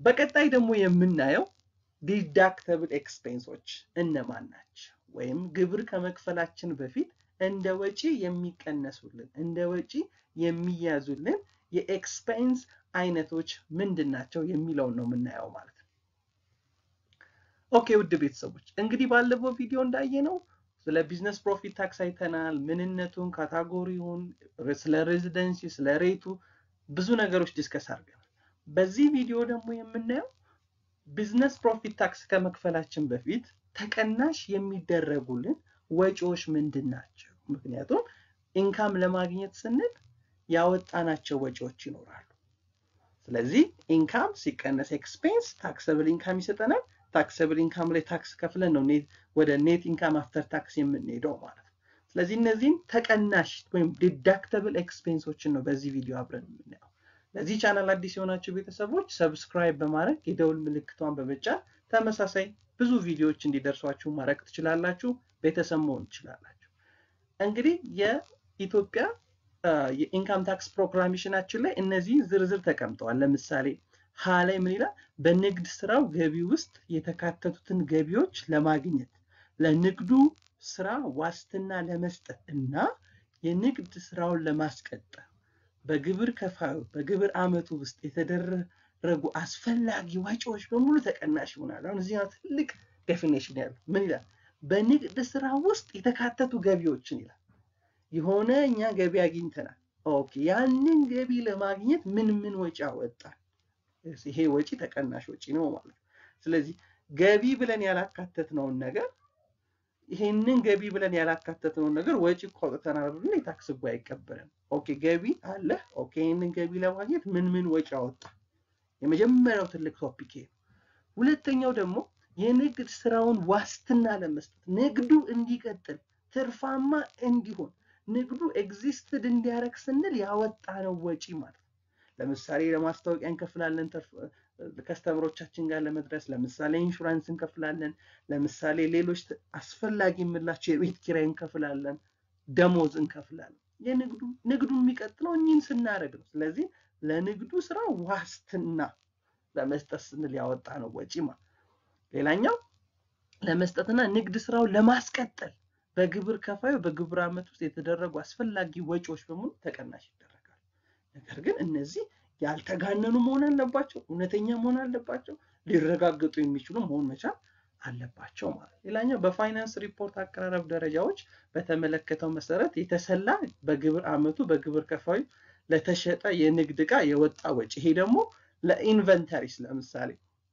በቀጣይ ደግሞ የምናየው ዲዳክተብል ኤክስፔንሶች እነማን ናቸው? ወይም ግብር ከመክፈላችን በፊት እንደ ወጪ የሚቀነሱልን እንደ ወጪ የሚያዙልን የኤክስፔንስ አይነቶች ምንድን ናቸው የሚለውን ነው የምናየው ማለት ነው። ኦኬ ውድ ቤተሰቦች እንግዲህ ባለፈው ቪዲዮ እንዳየነው ስለ ቢዝነስ ፕሮፊት ታክስ አይተናል። ምንነቱን፣ ካታጎሪውን፣ ስለ ሬዚደንሲ፣ ስለ ሬቱ ብዙ ነገሮች ዲስከስ አድርገናል። በዚህ ቪዲዮ ደግሞ የምናየው ቢዝነስ ፕሮፊት ታክስ ከመክፈላችን በፊት ተቀናሽ የሚደረጉልን ወጪዎች ምንድን ናቸው? ምክንያቱም ኢንካም ለማግኘት ስንል ያወጣናቸው ወጪዎች ይኖራሉ። ስለዚህ ኢንካም ሲቀነስ ኤክስፔንስ ታክሰብል ኢንካም ይሰጠናል። ታክሰብል ኢንካም ላይ ታክስ ከፍለን ነው ወደ ኔት ኢንካም አፍተር ታክስ የምንሄደው ማለት ነው። ስለዚህ እነዚህም ተቀናሽ ወይም ዲዳክተብል ኤክስፔንሶችን ነው በዚህ ቪዲዮ አብረን የምናየው። ለዚህ ቻናል አዲስ የሆናችሁ ቤተሰቦች ሰብስክራይብ በማድረግ የደውል ምልክቷን በመጫን ተመሳሳይ ብዙ ቪዲዮዎች እንዲደርሷችሁ ማድረግ ትችላላችሁ። ቤተሰብ መሆን ትችላላችሁ። እንግዲህ የኢትዮጵያ የኢንካም ታክስ ፕሮክላሜሽናችን ላይ እነዚህ ዝርዝር ተቀምጠዋል። ለምሳሌ ሀ ላይ ምን ይላል? በንግድ ስራው ገቢ ውስጥ የተካተቱትን ገቢዎች ለማግኘት ለንግዱ ስራ ዋስትና ለመስጠት እና የንግድ ስራውን ለማስቀጠል በግብር ከፋዩ በግብር ዓመቱ ውስጥ የተደረጉ አስፈላጊ ወጪዎች በሙሉ ተቀናሽ ይሆናል። አሁን እዚህ ትልቅ ዴፊኔሽን ያለው ምን ይላል? በንግድ ስራ ውስጥ የተካተቱ ገቢዎችን ይላል። የሆነ እኛ ገቢ አግኝተናል። ኦኬ ያንን ገቢ ለማግኘት ምን ምን ወጪ አወጣን? ይሄ ወጪ ተቀናሽ ወጪ ነው ማለት ነው። ስለዚህ ገቢ ብለን ያላካተትነውን ነገር ይሄንን ገቢ ብለን ያላካተትነውን ነገር ወጪ እኮ አውጥተናል ብለን የታክስ ሕጉ አይቀበልም። ኦኬ ገቢ አለ። ኦኬ ይህንን ገቢ ለማግኘት ምን ምን ወጪ አወጣ? የመጀመሪያው ትልቅ ቶፒክ ይሄ። ሁለተኛው ደግሞ የንግድ ስራውን ዋስትና ለመስጠት ንግዱ እንዲቀጥል ትርፋማ እንዲሆን ንግዱ ኤግዚስትድ እንዲያደርግ ስንል ያወጣነው ወጪ ማለት ነው። ለምሳሌ ለማስታወቂያ እንከፍላለን፣ ከስተምሮቻችን ጋር ለመድረስ ለምሳሌ ኢንሹራንስ እንከፍላለን። ለምሳሌ ሌሎች አስፈላጊ የምላቸው የቤት ኪራይ እንከፍላለን፣ ደሞዝ እንከፍላለን። የንግዱ ንግዱ የሚቀጥለው እኚህን ስናደርግ ነው። ስለዚህ ለንግዱ ስራ ዋስትና ለመስጠት ስንል ያወጣነው ወጪ ማለት ሌላኛው ለመስጠትና ንግድ ስራውን ለማስቀጠል በግብር ከፋዩ በግብር ዓመት ውስጥ የተደረጉ አስፈላጊ ወጪዎች በሙሉ ተቀናሽ ይደረጋል። ነገር ግን እነዚህ ያልተጋነኑ መሆን አለባቸው፣ እውነተኛ መሆን አለባቸው፣ ሊረጋገጡ የሚችሉ መሆን መቻል አለባቸው ማለት። ሌላኛው በፋይናንስ ሪፖርት አቀራረብ ደረጃዎች በተመለከተው መሰረት የተሰላ በግብር ዓመቱ በግብር ከፋዩ ለተሸጠ የንግድ ዕቃ የወጣ ወጪ። ይሄ ደግሞ ለኢንቨንተሪስ ለምሳሌ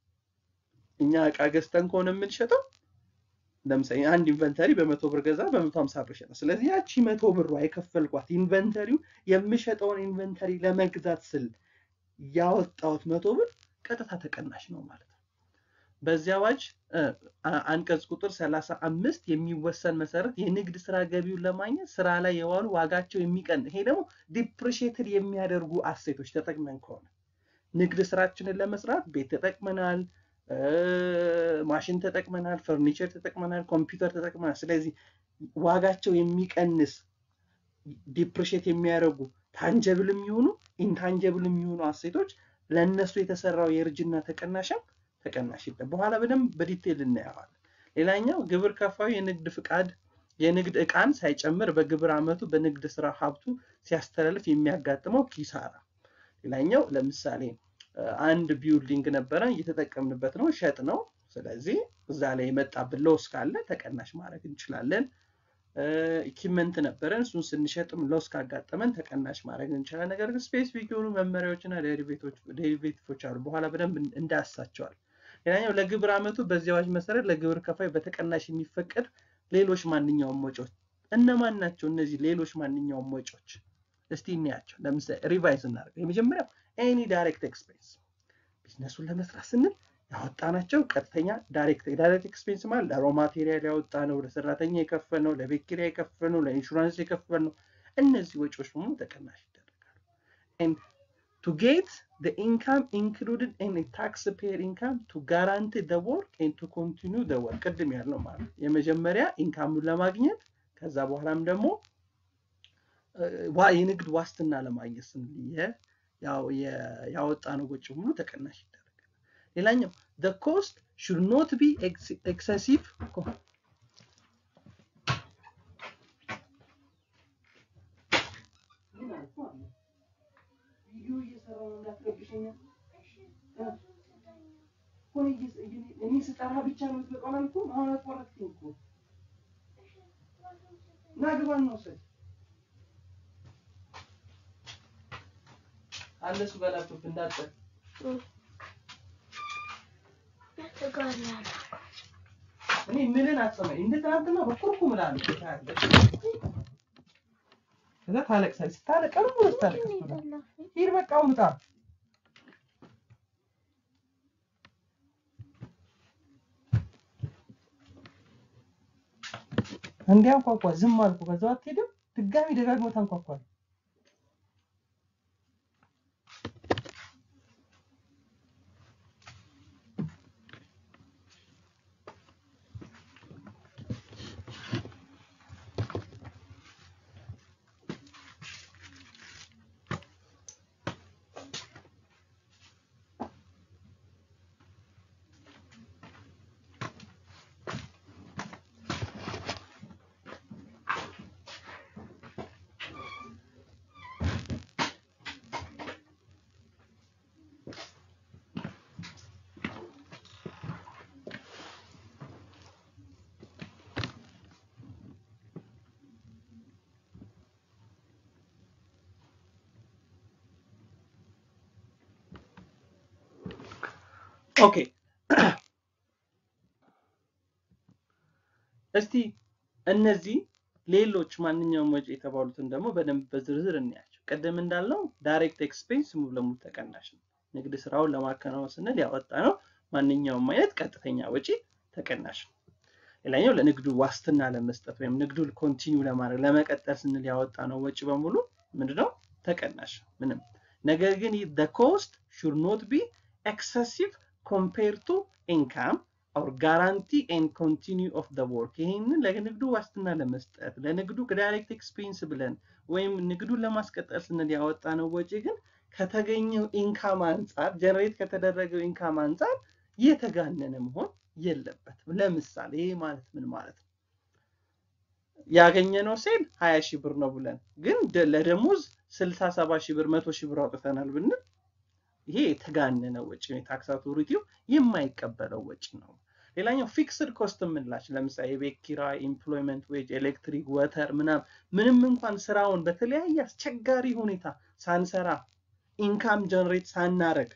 እኛ ዕቃ ገዝተን ከሆነ የምንሸጠው ለምሳሌ አንድ ኢንቨንተሪ በመቶ ብር ገዛ በመቶ ሀምሳ ብር ሸጠ። ስለዚህ ያቺ መቶ ብሯ የከፈልኳት ኢንቨንተሪው የምሸጠውን ኢንቨንተሪ ለመግዛት ስል ያወጣሁት መቶ ብር ቀጥታ ተቀናሽ ነው ማለት ነው። በዚህ አዋጅ አንቀጽ ቁጥር ሰላሳ አምስት የሚወሰን መሰረት የንግድ ስራ ገቢውን ለማግኘት ስራ ላይ የዋሉ ዋጋቸው የሚቀን ይሄ ደግሞ ዲፕሪሼትድ የሚያደርጉ አሴቶች ተጠቅመን ከሆነ ንግድ ስራችንን ለመስራት ቤት ተጠቅመናል ማሽን ተጠቅመናል፣ ፈርኒቸር ተጠቅመናል፣ ኮምፒውተር ተጠቅመናል። ስለዚህ ዋጋቸው የሚቀንስ ዲፕሪሼት የሚያደርጉ ታንጀብል የሚሆኑ ኢንታንጀብል የሚሆኑ አሴቶች ለእነሱ የተሰራው የእርጅና ተቀናሽም ተቀናሽ ይለ በኋላ በደንብ በዲቴል እናየዋለን። ሌላኛው ግብር ከፋዩ የንግድ ፍቃድ የንግድ ዕቃን ሳይጨምር በግብር ዓመቱ በንግድ ስራ ሀብቱ ሲያስተላልፍ የሚያጋጥመው ኪሳራ። ሌላኛው ለምሳሌ አንድ ቢውልዲንግ ነበረ እየተጠቀምንበት ነው፣ ሸጥ ነው። ስለዚህ እዛ ላይ የመጣብን ሎስ ካለ ተቀናሽ ማድረግ እንችላለን። ኢኪመንት ነበረን እሱን ስንሸጥም ሎስ ካጋጠመን ተቀናሽ ማድረግ እንችላለን። ነገር ግን ስፔሲፊክ የሆኑ መመሪያዎችና ዴሪቬቲቮች አሉ፣ በኋላ በደንብ እንዳያሳቸዋል። ሌላኛው ለግብር ዓመቱ በዚህ አዋጅ መሰረት ለግብር ከፋይ በተቀናሽ የሚፈቀድ ሌሎች ማንኛውም ወጪዎች እነማን ናቸው? እነዚህ ሌሎች ማንኛውም ወጪዎች እስቲ እንያቸው። ለምሳሌ ሪቫይዝ እናደርግ። የመጀመሪያው ኤኒ ዳይሬክት ኤክስፔንስ ቢዝነሱን ለመስራት ስንል ያወጣናቸው ቀጥተኛ ዳይሬክት ዳይሬክት ኤክስፔንስ ማለት ለሮ ማቴሪያል ያወጣ ነው፣ ለሰራተኛ የከፈል ነው፣ ለቤት ኪራይ የከፈል ነው፣ ለኢንሹራንስ የከፈል ነው። እነዚህ ወጪዎች በሙሉ ተቀናሽ ይደረጋሉ። ቱ ጌት the income included in a taxpayer income to guarantee the work and to continue the work ቅድም ያልነው ማለት ነው። የመጀመሪያ ኢንካሙን ለማግኘት ከዛ በኋላም ደግሞ የንግድ ዋስትና ለማግኘት ስንል ያወጣነው ወጪ ሙሉ ተቀናሽ ይደረጋል። ሌላኛው the cost should not be excessive ቪዲዮ እየሰራሁ ነው እንዳትረብሸኝ። እኔ ስጠራ ብቻ ነው የምትበቃው አላልኩም? አሁን አቋረጥኩኝ እኮ ና ግባ ነው ወሰድ አለ እሱ ጋር ላፕቶፕ እንዳጠር እኔ ምንን አትሰማኝ። እንደ ትናንትና በኩርኩም እላለሁ ታያለሽ። ከዛ ታለቅሳለች። ስታለቅ ቀኑ ሙሉ ስታለቅስ ትውላለች። ሂድ በቃ አሁን ውጣ። እንዲያንኳኳ ዝም አልኩ። ከዛው አትሄድም። ድጋሚ ደጋግሞ ታንኳኳል። ኦኬ እስቲ እነዚህ ሌሎች ማንኛውም ወጪ የተባሉትን ደግሞ በደንብ በዝርዝር እንያቸው። ቅድም እንዳልነው ዳይሬክት ኤክስፔንስ ሙሉ ለሙሉ ተቀናሽ ነው። ንግድ ስራውን ለማከናወን ስንል ያወጣ ነው ማንኛውም አይነት ቀጥተኛ ወጪ ተቀናሽ ነው። ሌላኛው ለንግዱ ዋስትና ለመስጠት ወይም ንግዱ ኮንቲኒው ለማድረግ ለመቀጠል ስንል ያወጣ ነው ወጪ በሙሉ ምንድነው ተቀናሽ ነው ምንም። ነገር ግን the cost should not be excessive compared to income or guarantee and continue of the work ይህንን ለንግዱ ዋስትና ለመስጠት ለንግዱ ዳይሬክት ኤክስፔንስ ብለን ወይም ንግዱን ለማስቀጠል ስንል ያወጣ ነው ወጪ ግን ከተገኘው ኢንካም አንጻር ጀነሬት ከተደረገው ኢንካም አንጻር የተጋነነ መሆን የለበትም። ለምሳሌ ይህ ማለት ምን ማለት ነው? ያገኘነው ሴል ሀያ ሺህ ብር ነው ብለን ግን ለደሞዝ ስልሳ ሰባ ሺህ ብር መቶ ሺህ ብር አውጥተናል ብንል ይሄ የተጋነነ ወጪ ነው። የታክስ አውቶሪቲው የማይቀበለው ወጪ ነው። ሌላኛው ፊክስድ ኮስት የምንላቸው ለምሳሌ የቤት ኪራይ፣ ኢምፕሎይመንት ዌጅ፣ ኤሌክትሪክ፣ ወተር ምናምን ምንም እንኳን ስራውን በተለያየ አስቸጋሪ ሁኔታ ሳንሰራ ኢንካም ጀነሬት ሳናረግ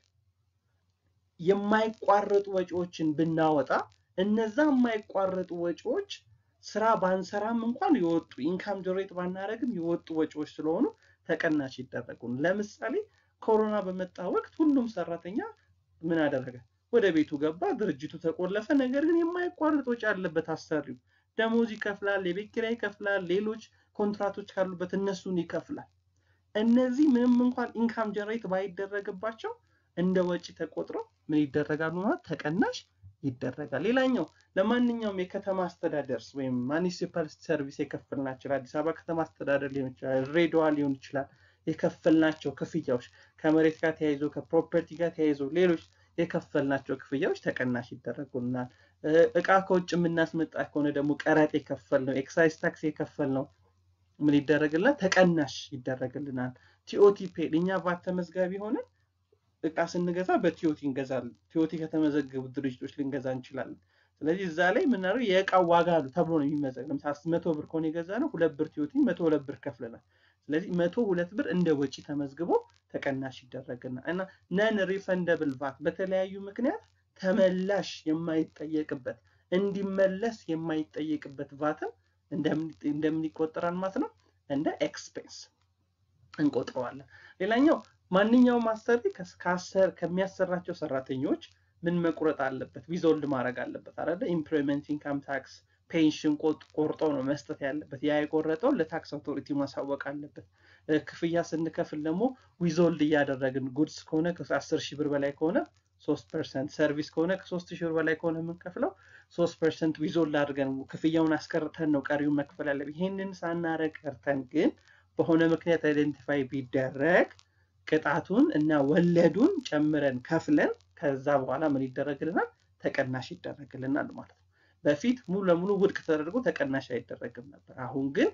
የማይቋረጡ ወጪዎችን ብናወጣ እነዛ የማይቋረጡ ወጪዎች ስራ ባንሰራም እንኳን የወጡ ኢንካም ጀነሬት ባናረግም የወጡ ወጪዎች ስለሆኑ ተቀናሽ ይደረጉ። ለምሳሌ ኮሮና በመጣ ወቅት ሁሉም ሰራተኛ ምን አደረገ? ወደ ቤቱ ገባ፣ ድርጅቱ ተቆለፈ። ነገር ግን የማይቋረጥ ወጪ አለበት። አሰሪው ደሞዝ ይከፍላል፣ የቤት ኪራይ ይከፍላል፣ ሌሎች ኮንትራቶች ካሉበት እነሱን ይከፍላል። እነዚህ ምንም እንኳን ኢንካም ጀነሬት ባይደረግባቸው እንደ ወጪ ተቆጥረው ምን ይደረጋሉ ማለት ተቀናሽ ይደረጋል። ሌላኛው ለማንኛውም የከተማ አስተዳደርስ ወይም ማኒሲፓል ሰርቪስ የከፈልናቸው አዲስ አበባ ከተማ አስተዳደር ሊሆን ይችላል፣ ድሬዳዋ ሊሆን ይችላል የከፈልናቸው ክፍያዎች ከመሬት ጋር ተያይዞ ከፕሮፐርቲ ጋር ተያይዞ ሌሎች የከፈልናቸው ክፍያዎች ተቀናሽ ይደረጉልናል። እቃ ከውጭ የምናስመጣ ከሆነ ደግሞ ቀረጥ የከፈል ነው፣ ኤክሳይዝ ታክስ የከፈል ነው ምን ይደረግልናል? ተቀናሽ ይደረግልናል። ቲኦቲ ፔድ እኛ ቫት ተመዝጋቢ ሆነን እቃ ስንገዛ በቲኦቲ እንገዛለን። ቲኦቲ ከተመዘገቡ ድርጅቶች ልንገዛ እንችላለን። ስለዚህ እዛ ላይ የምናደርገው የእቃው ዋጋ አሉ ተብሎ ነው የሚመዘግ። ለምሳሌ መቶ ብር ከሆነ የገዛ ነው ሁለት ብር ቲኦቲ መቶ ሁለት ብር ከፍለናል። ስለዚህ መቶ ሁለት ብር እንደ ወጪ ተመዝግቦ ተቀናሽ ይደረግና እና ነን ሪፈንደብል ቫት በተለያዩ ምክንያት ተመላሽ የማይጠየቅበት እንዲመለስ የማይጠየቅበት ቫትም እንደምን ይቆጠራል ማለት ነው? እንደ ኤክስፔንስ እንቆጥረዋለን። ሌላኛው ማንኛውም አሰሪ ከአሰር ከሚያሰራቸው ሰራተኞች ምን መቁረጥ አለበት? ዊዞልድ ማድረግ አለበት አይደለ? ኢምፕሎይመንት ኢንካም ታክስ ፔንሽን ቆርጦ ነው መስጠት ያለበት። ያ የቆረጠውን ለታክስ አውቶሪቲ ማሳወቅ አለበት። ክፍያ ስንከፍል ደግሞ ዊዞልድ እያደረግን ጉድስ ከሆነ ከአስር ሺህ ብር በላይ ከሆነ ሶስት ፐርሰንት፣ ሰርቪስ ከሆነ ከሶስት ሺህ ብር በላይ ከሆነ የምንከፍለው ሶስት ፐርሰንት ዊዞልድ አድርገን ክፍያውን አስቀርተን ነው ቀሪውን መክፈል ያለብን። ይህንን ሳናረግ ቀርተን ግን በሆነ ምክንያት አይደንቲፋይ ቢደረግ ቅጣቱን እና ወለዱን ጨምረን ከፍለን ከዛ በኋላ ምን ይደረግልናል? ተቀናሽ ይደረግልናል ማለት ነው። በፊት ሙሉ ለሙሉ ውድቅ ተደርጎ ተቀናሽ አይደረግም ነበር። አሁን ግን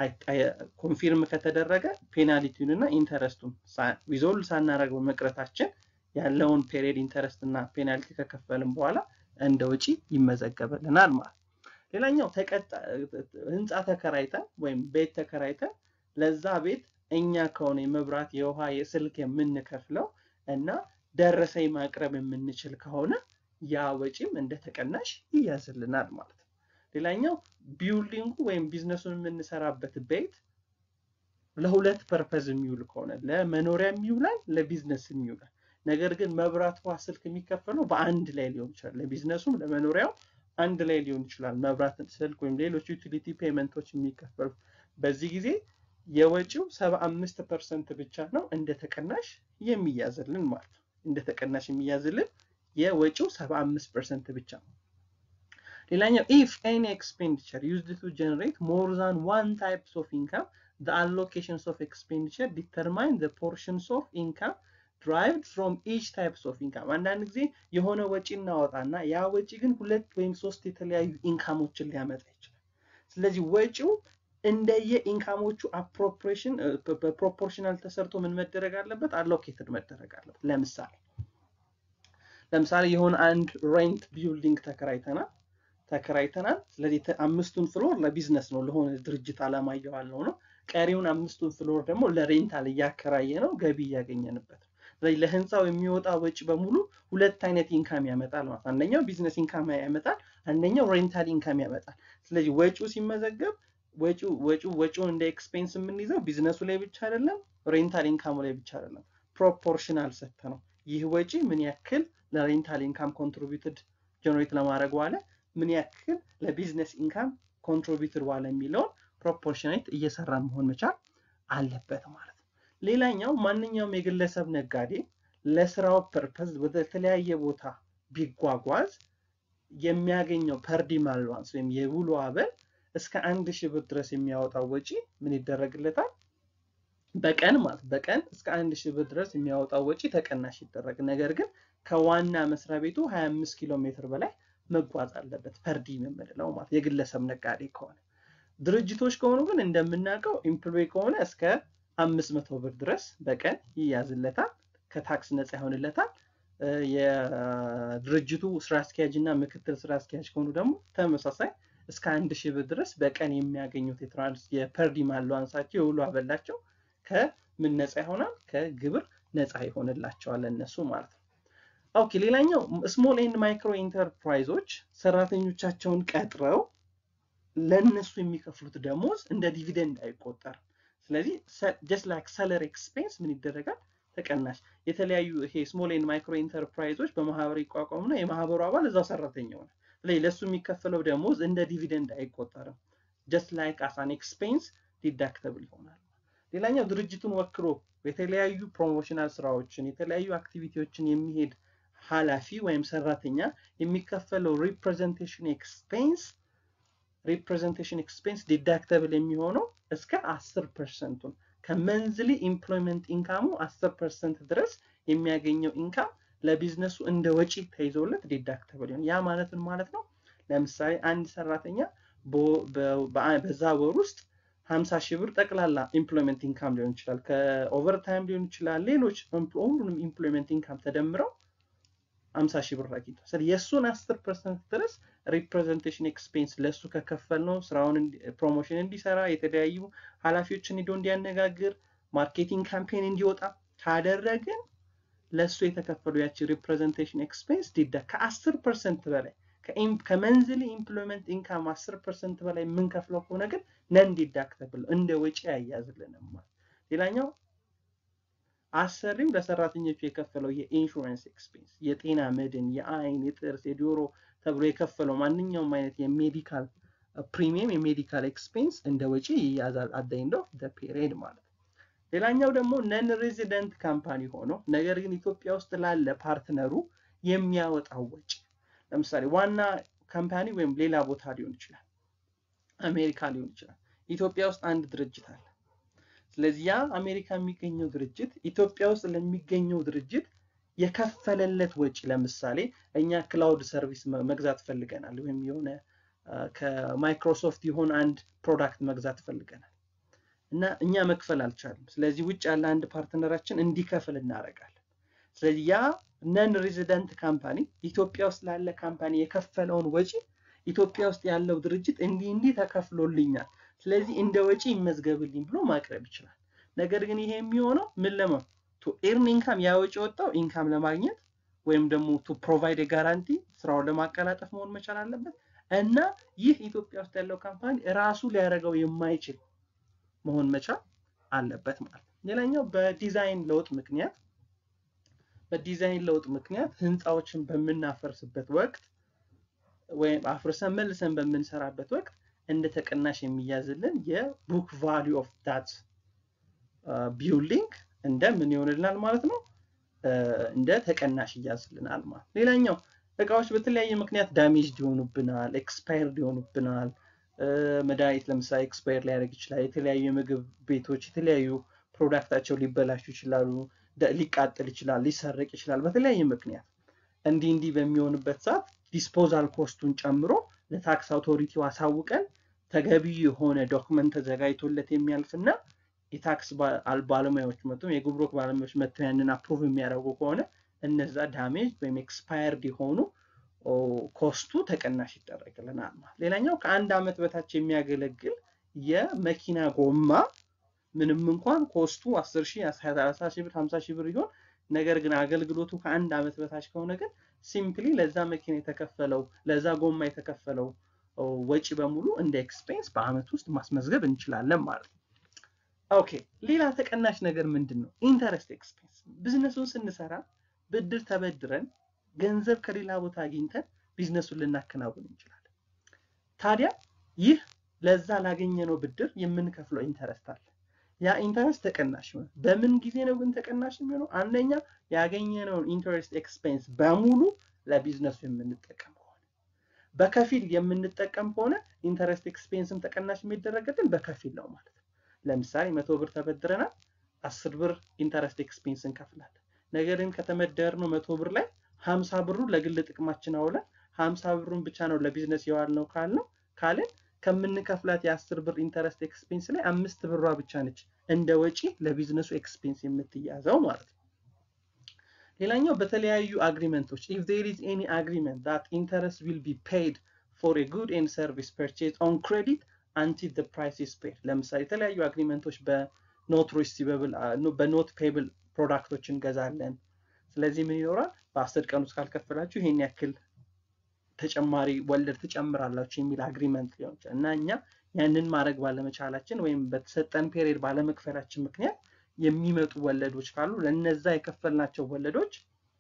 ኮንፊርም ከተደረገ ፔናልቲውን እና ኢንተረስቱን ዊዞልቭ ሳናደርገው መቅረታችን ያለውን ፔሪድ ኢንተረስት እና ፔናልቲ ከከፈልም በኋላ እንደ ወጪ ይመዘገብልናል ማለት ነው። ሌላኛው ህንፃ ተከራይተን ወይም ቤት ተከራይተን ለዛ ቤት እኛ ከሆነ የመብራት፣ የውሃ፣ የስልክ የምንከፍለው እና ደረሰኝ ማቅረብ የምንችል ከሆነ ያ ወጪም እንደ ተቀናሽ ይያዝልናል ማለት ነው። ሌላኛው ቢውልዲንጉ ወይም ቢዝነሱን የምንሰራበት ቤት ለሁለት ፐርፐዝ የሚውል ከሆነ ለመኖሪያ የሚውላል፣ ለቢዝነስ የሚውላል። ነገር ግን መብራት፣ ውሃ፣ ስልክ የሚከፈለው በአንድ ላይ ሊሆን ይችላል። ለቢዝነሱም ለመኖሪያው አንድ ላይ ሊሆን ይችላል። መብራት፣ ስልክ ወይም ሌሎች ዩቲሊቲ ፔመንቶች የሚከፈሉት በዚህ ጊዜ የወጪው ሰባ አምስት ፐርሰንት ብቻ ነው እንደ ተቀናሽ የሚያዝልን ማለት ነው። እንደ ተቀናሽ የሚያዝልን የወጪው ሰባ አምስት ፐርሰንት ብቻ ነው። ሌላኛው ኢፍ ኤኒ ኤክስፔንዲቸር ዩዝድ ቱ ጀነሬት ሞር ዛን ዋን ታይፕስ ኦፍ ኢንካም the allocations of expenditure determine the portions of income derived from each types of income አንዳንድ ጊዜ የሆነ ወጪ እናወጣና ያ ወጪ ግን ሁለት ወይም ሶስት የተለያዩ ኢንካሞችን ሊያመጣ ይችላል። ስለዚህ ወጪው እንደየ ኢንካሞቹ አፕሮፕሬሽን በፕሮፖርሽናል ተሰርቶ ምን መደረግ አለበት? አሎኬትድ መደረግ አለበት። ለምሳሌ ለምሳሌ የሆነ አንድ ሬንት ቢልዲንግ ተከራይተናል ተከራይተናል። ስለዚህ አምስቱን ፍሎር ለቢዝነስ ነው ለሆነ ድርጅት አላማ እየዋልነው ነው። ቀሪውን አምስቱን ፍሎር ደግሞ ለሬንታል እያከራየ ነው፣ ገቢ እያገኘንበት ነው። ስለዚህ ለህንፃው የሚወጣ ወጪ በሙሉ ሁለት አይነት ኢንካም ያመጣል ማለት አንደኛው ቢዝነስ ኢንካም ያመጣል፣ አንደኛው ሬንታል ኢንካም ያመጣል። ስለዚህ ወጪው ሲመዘገብ ወጪው ወጪው ወጪውን እንደ ኤክስፔንስ የምንይዘው ቢዝነሱ ላይ ብቻ አይደለም፣ ሬንታል ኢንካሙ ላይ ብቻ አይደለም፣ ፕሮፖርሽናል ሰጥተ ነው። ይህ ወጪ ምን ያክል ለሬንታል ኢንካም ኮንትሪቢዩትድ ጀነሬት ለማድረግ ዋለ፣ ምን ያክል ለቢዝነስ ኢንካም ኮንትሪቢዩትድ ዋለ የሚለውን ፕሮፖርሽኔት እየሰራ መሆን መቻል አለበት ማለት ነው። ሌላኛው ማንኛውም የግለሰብ ነጋዴ ለስራው ፐርፐዝ ወደ ተለያየ ቦታ ቢጓጓዝ የሚያገኘው ፐርዲም አልዋንስ ወይም የውሎ አበል እስከ አንድ ሺህ ብር ድረስ የሚያወጣው ወጪ ምን ይደረግለታል? በቀን ማለት በቀን እስከ አንድ ሺህ ብር ድረስ የሚያወጣው ወጪ ተቀናሽ ይደረግ። ነገር ግን ከዋና መስሪያ ቤቱ 25 ኪሎ ሜትር በላይ መጓዝ አለበት። ፐርዲም የምንለው ማለት የግለሰብ ነጋዴ ከሆነ ድርጅቶች ከሆኑ ግን እንደምናውቀው ኢምፕሎይ ከሆነ እስከ አምስት መቶ ብር ድረስ በቀን ይያዝለታል፣ ከታክስ ነፃ ይሆንለታል። የድርጅቱ ስራ አስኪያጅ እና ምክትል ስራ አስኪያጅ ከሆኑ ደግሞ ተመሳሳይ እስከ አንድ ሺህ ብር ድረስ በቀን የሚያገኙት የትራንስ የፐርዲም አለዋንሳቸው የውሎ አበላቸው ከምን ነፃ ይሆናል? ከግብር ነፃ ይሆንላቸዋል እነሱ ማለት ነው። ኦኬ ሌላኛው ስሞል ኤንድ ማይክሮ ኢንተርፕራይዞች ሰራተኞቻቸውን ቀጥረው ለእነሱ የሚከፍሉት ደሞዝ እንደ ዲቪደንድ አይቆጠርም። ስለዚህ ጀስት ላይክ ሰለሪ ኤክስፔንስ ምን ይደረጋል? ተቀናሽ። የተለያዩ ይሄ ስሞል ኤንድ ማይክሮ ኢንተርፕራይዞች በማህበር ይቋቋሙና የማህበሩ አባል እዛው ሰራተኛ ሆነ። ስለዚህ ለእሱ የሚከፈለው ደሞዝ እንደ ዲቪደንድ አይቆጠርም። ጀስት ላይክ አሳን ኤክስፔንስ ዲዳክተብል ይሆናል። ሌላኛው ድርጅቱን ወክሎ የተለያዩ ፕሮሞሽናል ስራዎችን የተለያዩ አክቲቪቲዎችን የሚሄድ ኃላፊ ወይም ሰራተኛ የሚከፈለው ሪፕሬዘንቴሽን ኤክስፔንስ ሪፕሬዘንቴሽን ኤክስፔንስ ዲዳክተብል የሚሆነው እስከ አስር ፐርሰንቱን ከመንዝሊ ኢምፕሎይመንት ኢንካሙ አስር ፐርሰንት ድረስ የሚያገኘው ኢንካም ለቢዝነሱ እንደ ወጪ ተይዞለት ዲዳክተብል ይሆን። ያ ማለት ምን ማለት ነው? ለምሳሌ አንድ ሰራተኛ በዛ ወር ውስጥ ሀምሳ ሺህ ብር ጠቅላላ ኢምፕሎይመንት ኢንካም ሊሆን ይችላል፣ ከኦቨርታይም ሊሆን ይችላል፣ ሌሎች ሁሉንም ኢምፕሎይመንት ኢንካም ተደምረው ሀምሳ ሺህ ብር አግኝቷል። ስለዚህ የእሱን አስር ፐርሰንት ድረስ ሪፕሬዘንቴሽን ኤክስፔንስ ለእሱ ከከፈል ነው ስራውን ፕሮሞሽን እንዲሰራ የተለያዩ ኃላፊዎችን ሂዶ እንዲያነጋግር ማርኬቲንግ ካምፔን እንዲወጣ ካደረግን ለእሱ የተከፈሉ ያቺ ሪፕሬዘንቴሽን ኤክስፔንስ ዲዳ ከአስር ፐርሰንት በላይ ከመንዝሊ ኢምፕሎይመንት ኢንካም አስር ፐርሰንት በላይ የምንከፍለው ከሆነ ግን ነን ዲዳክተብል እንደ ወጪ አያዝልንም። ሌላኛው አሰሪው ለሰራተኞቹ የከፈለው የኢንሹራንስ ኤክስፔንስ የጤና መድን፣ የአይን፣ የጥርስ፣ የዶሮ ተብሎ የከፈለው ማንኛውም አይነት የሜዲካል ፕሪሚየም የሜዲካል ኤክስፔንስ እንደ ወጪ ይያዛል አት ኤንድ ኦፍ ዘ ፔሪድ ማለት ነው። ሌላኛው ደግሞ ነን ሬዚደንት ካምፓኒ ሆኖ ነገር ግን ኢትዮጵያ ውስጥ ላለ ፓርትነሩ የሚያወጣው ወጪ ለምሳሌ ዋና ካምፓኒ ወይም ሌላ ቦታ ሊሆን ይችላል፣ አሜሪካ ሊሆን ይችላል። ኢትዮጵያ ውስጥ አንድ ድርጅት አለ። ስለዚህ ያ አሜሪካ የሚገኘው ድርጅት ኢትዮጵያ ውስጥ ለሚገኘው ድርጅት የከፈለለት ወጪ ለምሳሌ እኛ ክላውድ ሰርቪስ መግዛት ፈልገናል፣ ወይም የሆነ ከማይክሮሶፍት የሆነ አንድ ፕሮዳክት መግዛት ፈልገናል እና እኛ መክፈል አልቻልም። ስለዚህ ውጭ ያለ አንድ ፓርትነራችን እንዲከፍል እናደርጋለን። ስለዚህ ያ ነን ሬዚደንት ካምፓኒ ኢትዮጵያ ውስጥ ላለ ካምፓኒ የከፈለውን ወጪ ኢትዮጵያ ውስጥ ያለው ድርጅት እንዲህ እንዲህ ተከፍሎልኛል፣ ስለዚህ እንደ ወጪ ይመዝገብልኝ ብሎ ማቅረብ ይችላል። ነገር ግን ይሄ የሚሆነው ምን ለማ ቱ ኤርን ኢንካም ያ ወጪ ወጣው ኢንካም ለማግኘት ወይም ደግሞ ቱ ፕሮቫይድ ጋራንቲ ስራውን ለማቀላጠፍ መሆን መቻል አለበት እና ይህ ኢትዮጵያ ውስጥ ያለው ካምፓኒ ራሱ ሊያደርገው የማይችል መሆን መቻል አለበት ማለት ነው። ሌላኛው በዲዛይን ለውጥ ምክንያት በዲዛይን ለውጥ ምክንያት ህንፃዎችን በምናፈርስበት ወቅት ወይም አፍርሰን መልሰን በምንሰራበት ወቅት እንደ ተቀናሽ የሚያዝልን የቡክ ቫሊዩ ኦፍ ዳት ቢልዲንግ እንደ ምን ይሆንልናል ማለት ነው እንደ ተቀናሽ ይያዝልናል ማለት ሌላኛው እቃዎች በተለያየ ምክንያት ዳሜጅ ይሆኑብናል ኤክስፓየርድ ይሆኑብናል መድኃኒት ለምሳሌ ኤክስፓየር ሊያደርግ ይችላል የተለያዩ የምግብ ቤቶች የተለያዩ ፕሮዳክታቸው ሊበላሹ ይችላሉ ሊቃጠል ይችላል ሊሰረቅ ይችላል በተለያየ ምክንያት እንዲህ እንዲህ በሚሆንበት ሰዓት ዲስፖዛል ኮስቱን ጨምሮ ለታክስ አውቶሪቲው አሳውቀን ተገቢ የሆነ ዶክመንት ተዘጋጅቶለት የሚያልፍና የታክስ ባለሙያዎች መጥተው የጉምሩክ ባለሙያዎች መጥተው ያንን አፕሩቭ የሚያደርጉ ከሆነ እነዛ ዳሜጅ ወይም ኤክስፓየርድ የሆኑ ኮስቱ ተቀናሽ ይደረግልናል ማለት። ሌላኛው ከአንድ ዓመት በታች የሚያገለግል የመኪና ጎማ ምንም እንኳን ኮስቱ 10 ሺህ 30 ሺህ ብር 50 ሺህ ብር ይሆን ነገር ግን አገልግሎቱ ከአንድ ዓመት በታች ከሆነ ግን ሲምፕሊ ለዛ መኪና የተከፈለው ለዛ ጎማ የተከፈለው ወጪ በሙሉ እንደ ኤክስፔንስ በአመት ውስጥ ማስመዝገብ እንችላለን ማለት ነው። ኦኬ ሌላ ተቀናሽ ነገር ምንድን ነው? ኢንተረስት ኤክስፔንስ። ቢዝነሱን ስንሰራ ብድር ተበድረን ገንዘብ ከሌላ ቦታ አግኝተን ቢዝነሱን ልናከናውን እንችላለን። ታዲያ ይህ ለዛ ላገኘነው ብድር የምንከፍለው ኢንተረስት አለ። ያ ኢንተረስት ተቀናሽ ይሆናል። በምን ጊዜ ነው ግን ተቀናሽ የሚሆነው? አንደኛ ያገኘነውን ኢንተረስት ኤክስፔንስ በሙሉ ለቢዝነሱ የምንጠቀም ከሆነ፣ በከፊል የምንጠቀም ከሆነ ኢንተረስት ኤክስፔንስም ተቀናሽ የሚደረግልን በከፊል ነው ማለት ነው። ለምሳሌ መቶ ብር ተበድረናል፣ አስር ብር ኢንተረስት ኤክስፔንስ እንከፍላለን። ነገር ግን ከተመደርነው መቶ ብር ላይ ሀምሳ ብሩ ለግል ጥቅማችን አውለን ሀምሳ ብሩን ብቻ ነው ለቢዝነስ የዋልነው ካልነው ካልን ከምንከፍላት የአስር ብር ኢንተረስት ኤክስፔንስ ላይ አምስት ብሯ ብቻ ነች እንደ ወጪ ለቢዝነሱ ኤክስፔንስ የምትያዘው ማለት ነው። ሌላኛው በተለያዩ አግሪመንቶች ኢፍ ዜር ኢዝ ኤኒ አግሪመንት ዳት ኢንተረስት ዊል ቢ ፔይድ ፎር ኤ ጉድ ኤንድ ሰርቪስ ፐርቼዝ ኦን ክሬዲት አንቲል ዘ ፕራይስ ኢዝ ፔይድ። ለምሳሌ የተለያዩ አግሪመንቶች በኖት ሪሲቨብል በኖት ፔብል ፕሮዳክቶች እንገዛለን። ስለዚህ ምን ይኖራል? በአስር ቀን ውስጥ ካልከፈላችሁ ይሄን ያክል ተጨማሪ ወለድ ትጨምራላችሁ የሚል አግሪመንት ሊሆን ይችላል እና እኛ ያንን ማድረግ ባለመቻላችን ወይም በተሰጠን ፔሪድ ባለመክፈላችን ምክንያት የሚመጡ ወለዶች ካሉ ለነዛ የከፈልናቸው ወለዶች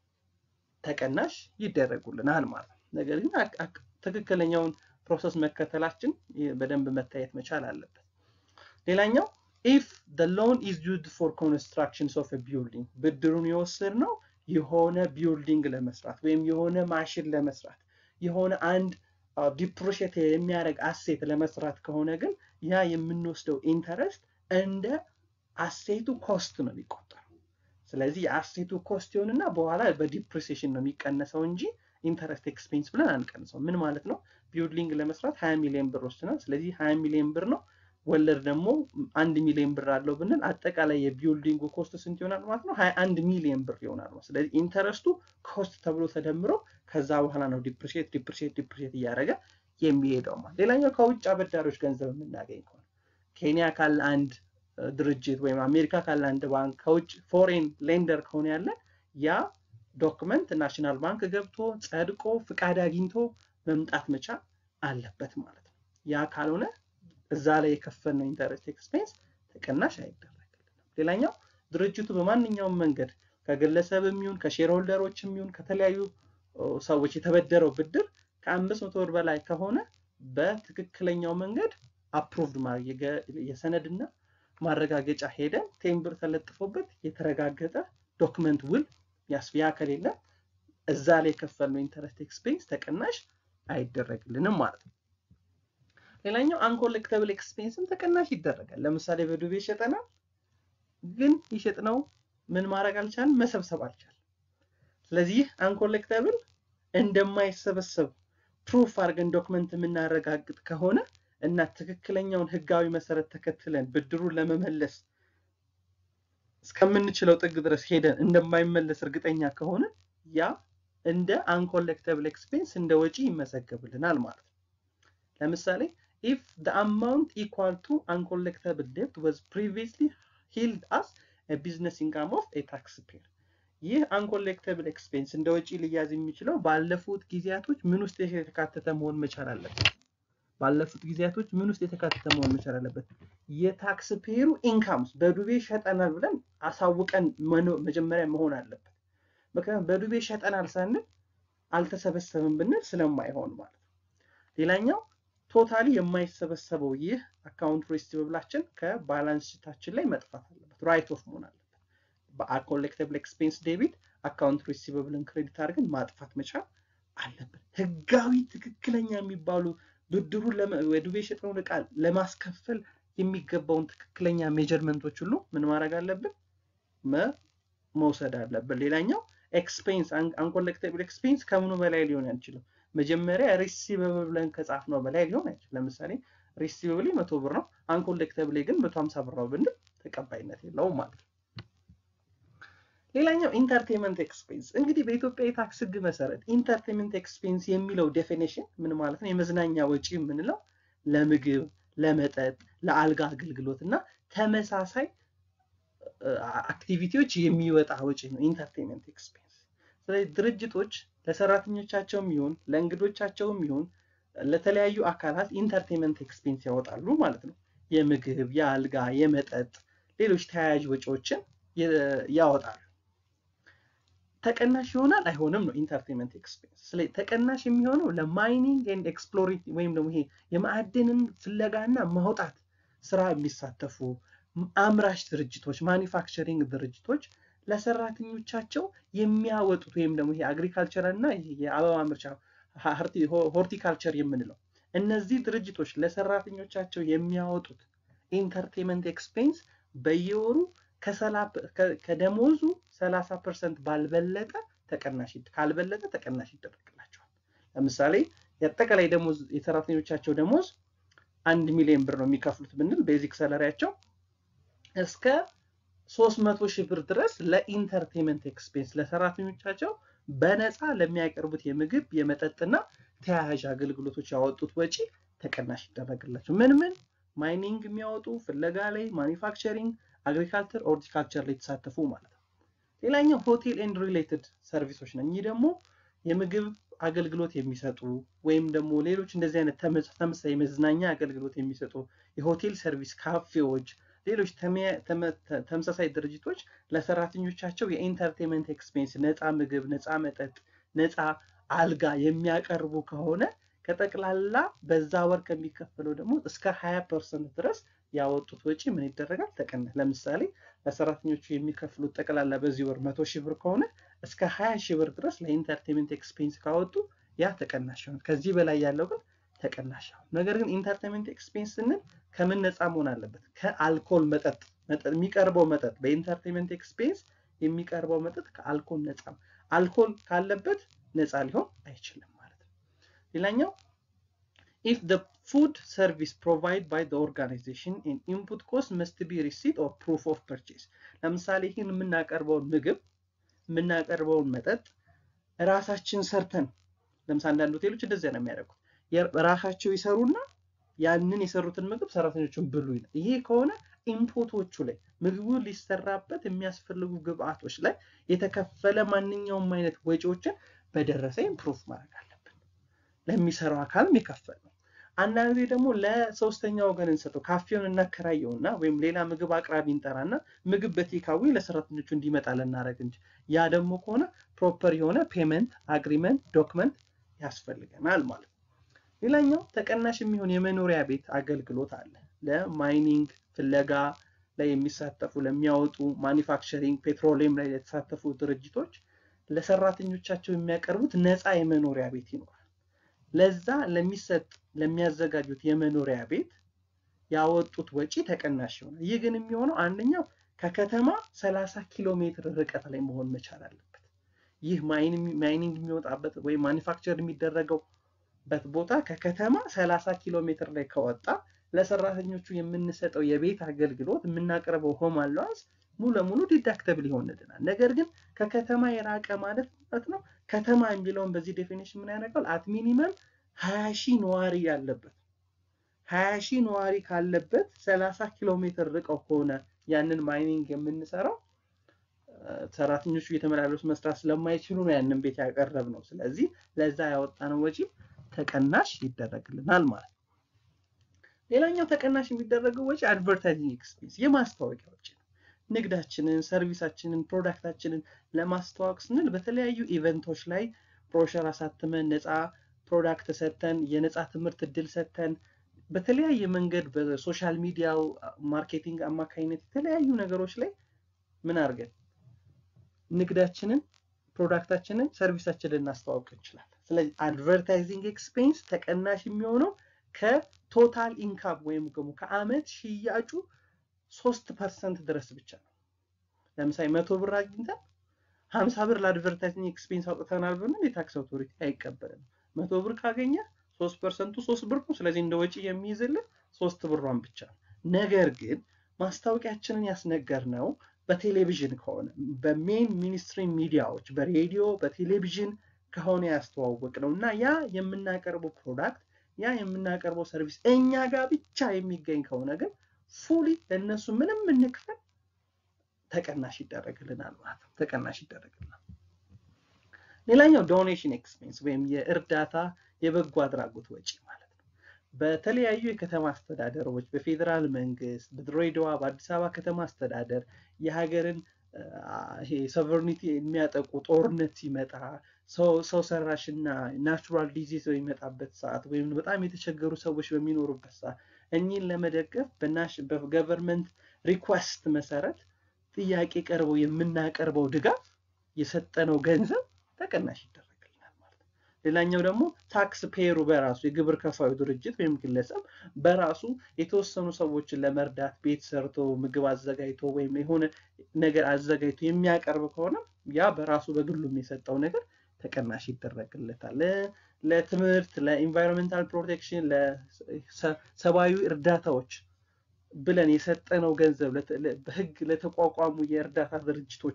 ተቀናሽ ይደረጉልናል ማለት ነው። ነገር ግን ትክክለኛውን ፕሮሰስ መከተላችን በደንብ መታየት መቻል አለበት። ሌላኛው ኢፍ the loan is used for constructions of a building ብድሩን የወሰድነው የሆነ ቢልዲንግ ለመስራት ወይም የሆነ ማሽን ለመስራት የሆነ አንድ ዲፕሪሼት የሚያደርግ አሴት ለመስራት ከሆነ ግን ያ የምንወስደው ኢንተረስት እንደ አሴቱ ኮስት ነው የሚቆጠረው። ስለዚህ የአሴቱ ኮስት ይሆንና በኋላ በዲፕሪሲሽን ነው የሚቀነሰው እንጂ ኢንተረስት ኤክስፔንስ ብለን አንቀንሰው። ምን ማለት ነው? ቢልዲንግ ለመስራት 20 ሚሊዮን ብር ወስደናል። ስለዚህ 20 ሚሊዮን ብር ነው። ወለድ ደግሞ አንድ ሚሊዮን ብር አለው ብንል አጠቃላይ የቢልዲንጉ ኮስት ስንት ይሆናል ማለት ነው? 21 ሚሊዮን ብር ይሆናል ነው። ስለዚህ ኢንተረስቱ ኮስት ተብሎ ተደምሮ ከዛ በኋላ ነው ዲፕሪሼት ዲፕሪሼት ዲፕሪሼት እያደረገ የሚሄደው ማለት። ሌላኛው ከውጭ አበዳሪዎች ገንዘብ የምናገኝ ከሆነ ኬንያ ካለ አንድ ድርጅት ወይም አሜሪካ ካለ አንድ ባንክ ከውጭ ፎሬን ሌንደር ከሆነ ያለን ያ ዶክመንት ናሽናል ባንክ ገብቶ ጸድቆ ፍቃድ አግኝቶ መምጣት መቻል አለበት ማለት ነው። ያ ካልሆነ እዛ ላይ የከፈልነው ኢንተረስት ኤክስፔንስ ተቀናሽ አይደረግልንም። ሌላኛው ድርጅቱ በማንኛውም መንገድ ከግለሰብ የሚሆን ከሼር ሆልደሮች የሚሆን ከተለያዩ ሰዎች የተበደረው ብድር ከአምስት መቶ ብር በላይ ከሆነ በትክክለኛው መንገድ አፕሩቭድ ማድረግ የሰነድና ማረጋገጫ ሄደን ቴምብር ተለጥፎበት የተረጋገጠ ዶክመንት ውል ያስያ ከሌለ እዛ ላይ የከፈልነው ኢንተረስት ኤክስፔንስ ተቀናሽ አይደረግልንም ማለት ነው። ሌላኛው አንኮሌክተብል ኤክስፔንስም ተቀናሽ ይደረጋል። ለምሳሌ በዱቤ ይሸጠናል፣ ግን ይሸጥነው ምን ማድረግ አልቻልም፣ መሰብሰብ አልቻልም። ስለዚህ ይህ አንኮሌክተብል እንደማይሰበሰብ ፕሩፍ አድርገን ዶክመንት የምናረጋግጥ ከሆነ እና ትክክለኛውን ህጋዊ መሰረት ተከትለን ብድሩን ለመመለስ እስከምንችለው ጥግ ድረስ ሄደን እንደማይመለስ እርግጠኛ ከሆነ ያ እንደ አንኮሌክተብል ኤክስፔንስ እንደ ወጪ ይመዘገብልናል ማለት ነው። ለምሳሌ ኢፍ the amount equal to uncollectable debt was previously held as a business income of a taxpayer ይህ አንኮሌክተብል ኤክስፔንስ እንደ ወጪ ሊያዝ የሚችለው ባለፉት ጊዜያቶች ምን ውስጥ የተካተተ መሆን መቻል አለበት? ባለፉት ጊዜያቶች ምን ውስጥ የተካተተ መሆን መቻል አለበት? የታክስ ፔሩ ኢንካምስ በዱቤ ሸጠናል ብለን አሳውቀን መጀመሪያ መሆን አለበት። ምክንያቱም በዱቤ ሸጠናል ሳንል አልተሰበሰብም ብንል ስለማይሆን ማለት ነው። ሌላኛው ቶታሊ የማይሰበሰበው ይህ አካውንት ሪሲቨብላችን ከባላንስ ሽታችን ላይ መጥፋት አለበት፣ ራይት ኦፍ መሆን አለበት። በኮሌክተብል ኤክስፔንስ ዴቢት አካውንት ሪሲቨብልን ክሬዲት አድርገን ማጥፋት መቻል አለብን። ህጋዊ ትክክለኛ የሚባሉ ብድሩን ወዱቤ የሸጥነውን ዕቃ ለማስከፈል የሚገባውን ትክክለኛ ሜጀርመንቶች ሁሉ ምን ማድረግ አለብን? መውሰድ አለብን። ሌላኛው ኤክስፔንስ አንኮሌክተብል ኤክስፔንስ ከምኑ በላይ ሊሆን አይችልም። መጀመሪያ ሪሲቨብል ብለን ከጻፍነው በላይ ሊሆን አይችልም። ለምሳሌ ሪሲቨብል መቶ ብር ነው፣ አንኮሌክተብል ግን መቶ ሀምሳ ብር ነው ብንል ተቀባይነት የለውም ማለት ነው። ሌላኛው ኢንተርቴንመንት ኤክስፔንስ እንግዲህ በኢትዮጵያ የታክስ ህግ መሰረት ኢንተርቴንመንት ኤክስፔንስ የሚለው ዴፊኔሽን ምን ማለት ነው? የመዝናኛ ወጪ የምንለው ለምግብ፣ ለመጠጥ፣ ለአልጋ አገልግሎት እና ተመሳሳይ አክቲቪቲዎች የሚወጣ ወጪ ነው ኢንተርቴንመንት ኤክስፔንስ። ስለዚህ ድርጅቶች ለሰራተኞቻቸውም ይሁን ለእንግዶቻቸውም ይሁን ለተለያዩ አካላት ኢንተርቴንመንት ኤክስፔንስ ያወጣሉ ማለት ነው። የምግብ፣ የአልጋ፣ የመጠጥ፣ ሌሎች ተያያዥ ወጪዎችን ያወጣሉ። ተቀናሽ ይሆናል አይሆንም ነው ኢንተርቴንመንት ኤክስፔንስ። ስለዚህ ተቀናሽ የሚሆነው ለማይኒንግ ኤንድ ኤክስፕሎሬት ወይም ደግሞ ይሄ የማዕድንን ፍለጋና ማውጣት ስራ የሚሳተፉ አምራች ድርጅቶች ማኒፋክቸሪንግ ድርጅቶች ለሰራተኞቻቸው የሚያወጡት ወይም ደግሞ ይሄ አግሪካልቸር እና የአበባ ምርቻ ሆርቲካልቸር የምንለው እነዚህ ድርጅቶች ለሰራተኞቻቸው የሚያወጡት ኢንተርቴንመንት ኤክስፔንስ በየወሩ ከደሞዙ 30 ፐርሰንት ባልበለጠ ተቀናሽ ካልበለጠ ተቀናሽ ይደረግላቸዋል። ለምሳሌ የአጠቃላይ ደሞዝ የሰራተኞቻቸው ደሞዝ አንድ ሚሊዮን ብር ነው የሚከፍሉት ብንል ቤዚክ ሰለሪያቸው እስከ 300 ሺህ ብር ድረስ ለኢንተርቴንመንት ኤክስፔንስ ለሰራተኞቻቸው በነፃ ለሚያቀርቡት የምግብ የመጠጥና ተያያዥ አገልግሎቶች ያወጡት ወጪ ተቀናሽ ይደረግላቸው። ምን ምን ማይኒንግ የሚያወጡ ፍለጋ ላይ፣ ማኒፋክቸሪንግ፣ አግሪካልቸር፣ ሆርቲካልቸር ላይ የተሳተፉ ማለት ነው። ሌላኛው ሆቴል ኤንድ ሪሌትድ ሰርቪሶች ነው። እኚህ ደግሞ የምግብ አገልግሎት የሚሰጡ ወይም ደግሞ ሌሎች እንደዚህ አይነት ተመሳሳይ የመዝናኛ አገልግሎት የሚሰጡ የሆቴል ሰርቪስ፣ ካፌዎች፣ ሌሎች ተመሳሳይ ድርጅቶች ለሰራተኞቻቸው የኢንተርቴንመንት ኤክስፔንስ ነፃ ምግብ፣ ነፃ መጠጥ፣ ነፃ አልጋ የሚያቀርቡ ከሆነ ከጠቅላላ በዛ ወር ከሚከፈለው ደግሞ እስከ 20 ፐርሰንት ድረስ ያወጡት ወጪ ምን ይደረጋል? ተቀናሽ። ለምሳሌ ለሰራተኞቹ የሚከፍሉት ጠቅላላ በዚህ ወር መቶ ሺህ ብር ከሆነ እስከ 20 ሺህ ብር ድረስ ለኢንተርቴንመንት ኤክስፔንስ ካወጡ ያ ተቀናሽ ይሆናል። ከዚህ በላይ ያለው ግን ተቀናሽ ይሆናል። ነገር ግን ኢንተርቴንመንት ኤክስፔንስ ስንል ከምን ነፃ መሆን አለበት? ከአልኮል መጠጥ የሚቀርበው መጠጥ በኢንተርቴንመንት ኤክስፔንስ የሚቀርበው መጠጥ ከአልኮል ነፃ አልኮል ካለበት ነፃ ሊሆን አይችልም ማለት ነው። ሌላኛው if the food service provided by the organization and input cost must be receipt or proof of purchase ለምሳሌ ይህን የምናቀርበውን ምግብ የምናቀርበውን መጠጥ ራሳችን ሰርተን ለምሳሌ አንዳንድ ሆቴሎች እንደዚያ ነው የሚያደርጉት ራሳቸው ይሰሩና ያንን የሰሩትን ምግብ ሰራተኞቹን ብሉ ይላል ይሄ ከሆነ ኢንፑቶቹ ላይ ምግቡ ሊሰራበት የሚያስፈልጉ ግብአቶች ላይ የተከፈለ ማንኛውም አይነት ወጪዎችን በደረሰኝ ፕሩፍ ማድረግ አለብን ለሚሰራው አካልም የከፈል ነው አንዳንድ ጊዜ ደግሞ ለሶስተኛ ወገን እንሰጠው ካፌውን እናከራየውና ወይም ሌላ ምግብ አቅራቢ እንጠራና ምግብ በቴካዊ ለሰራተኞቹ እንዲመጣ ልናደረግ እንጂ ያ ደግሞ ከሆነ ፕሮፐር የሆነ ፔመንት አግሪመንት ዶክመንት ያስፈልገናል ማለት ነው። ሌላኛው ተቀናሽ የሚሆን የመኖሪያ ቤት አገልግሎት አለ። ለማይኒንግ ፍለጋ ላይ የሚሳተፉ ለሚያወጡ ማኒፋክቸሪንግ፣ ፔትሮሊየም ላይ የተሳተፉ ድርጅቶች ለሰራተኞቻቸው የሚያቀርቡት ነፃ የመኖሪያ ቤት ይኖራል። ለዛ ለሚሰጥ ለሚያዘጋጁት የመኖሪያ ቤት ያወጡት ወጪ ተቀናሽ ይሆናል። ይህ ግን የሚሆነው አንደኛው ከከተማ 30 ኪሎ ሜትር ርቀት ላይ መሆን መቻል አለበት። ይህ ማይኒንግ የሚወጣበት ወይም ማኒፋክቸር የሚደረገውበት ቦታ ከከተማ 30 ኪሎ ሜትር ላይ ከወጣ ለሰራተኞቹ የምንሰጠው የቤት አገልግሎት የምናቀርበው ሆም አላዋንስ ሙሉ ለሙሉ ዲዳክተብል ይሆንልናል። ነገር ግን ከከተማ የራቀ ማለት ማለት ነው። ከተማ የሚለውን በዚህ ዴፊኒሽን ምን ያደርጋል? አት ሚኒመም ሀያ ሺህ ነዋሪ ያለበት ሀያ ሺህ ነዋሪ ካለበት ሰላሳ ኪሎ ሜትር ርቀው ከሆነ ያንን ማይኒንግ የምንሰራው ሰራተኞቹ እየተመላለሱ መስራት ስለማይችሉ ነው ያንን ቤት ያቀረብ ነው። ስለዚህ ለዛ ያወጣነው ወጪ ተቀናሽ ይደረግልናል ማለት ነው። ሌላኛው ተቀናሽ የሚደረገው ወጪ አድቨርታይዚንግ ኤክስፔንስ የማስታወቂያ ወጪ ነው። ንግዳችንን፣ ሰርቪሳችንን፣ ፕሮዳክታችንን ለማስተዋወቅ ስንል በተለያዩ ኢቨንቶች ላይ ብሮሸር አሳትመን ነፃ ፕሮዳክት ሰጥተን የነፃ ትምህርት እድል ሰጥተን በተለያየ መንገድ በሶሻል ሚዲያው ማርኬቲንግ አማካኝነት የተለያዩ ነገሮች ላይ ምን አድርገን ንግዳችንን፣ ፕሮዳክታችንን፣ ሰርቪሳችንን ልናስተዋውቅ እንችላለን። ስለዚህ አድቨርታይዚንግ ኤክስፔንስ ተቀናሽ የሚሆነው ከቶታል ኢንካም ወይም ደግሞ ከአመት ሽያጩ ሶስት ፐርሰንት ድረስ ብቻ ነው። ለምሳሌ መቶ ብር አግኝተን ሀምሳ ብር ለአድቨርታይዚንግ ኤክስፔንስ አውጥተናል ብንል የታክስ አውቶሪቲ አይቀበልም። መቶ ብር ካገኘ ሶስት ፐርሰንቱ ሶስት ብር ነው። ስለዚህ እንደ ወጪ የሚይዝልን ሶስት ብሯን ብቻ ነው። ነገር ግን ማስታወቂያችንን ያስነገር ነው በቴሌቪዥን ከሆነ በሜን ሚኒስትሪ ሚዲያዎች በሬዲዮ በቴሌቪዥን ከሆነ ያስተዋወቅ ነው እና ያ የምናቀርበው ፕሮዳክት ያ የምናቀርበው ሰርቪስ እኛ ጋር ብቻ የሚገኝ ከሆነ ግን ፉሊ ለእነሱ ምንም እንክፈል ተቀናሽ ይደረግልናል ማለት ነው። ተቀናሽ ይደረግልናል። ሌላኛው ዶኔሽን ኤክስፔንስ ወይም የእርዳታ የበጎ አድራጎት ወጪ ማለት ነው። በተለያዩ የከተማ አስተዳደሮች በፌዴራል መንግስት፣ በድሬዳዋ፣ በአዲስ አበባ ከተማ አስተዳደር የሀገርን ይሄ ሶቨርኒቲ የሚያጠቁ ጦርነት ሲመጣ ሰው ሰራሽ እና ናቹራል ዲዚዝ በሚመጣበት ሰዓት ወይም በጣም የተቸገሩ ሰዎች በሚኖሩበት ሰዓት እኚህን ለመደገፍ በገቨርንመንት ሪኳስት መሰረት ጥያቄ ቀርበው የምናቀርበው ድጋፍ የሰጠነው ገንዘብ ተቀናሽ ይደረግልናል ማለት ነው። ሌላኛው ደግሞ ታክስ ፔሩ በራሱ የግብር ከፋዩ ድርጅት ወይም ግለሰብ በራሱ የተወሰኑ ሰዎችን ለመርዳት ቤት ሰርቶ ምግብ አዘጋጅቶ ወይም የሆነ ነገር አዘጋጅቶ የሚያቀርብ ከሆነ ያ በራሱ በግሉም የሰጠው ነገር ተቀናሽ ይደረግለታል። ለትምህርት፣ ለኢንቫይሮንሜንታል ፕሮቴክሽን፣ ለሰብአዊ እርዳታዎች ብለን የሰጠነው ገንዘብ በህግ ለተቋቋሙ የእርዳታ ድርጅቶች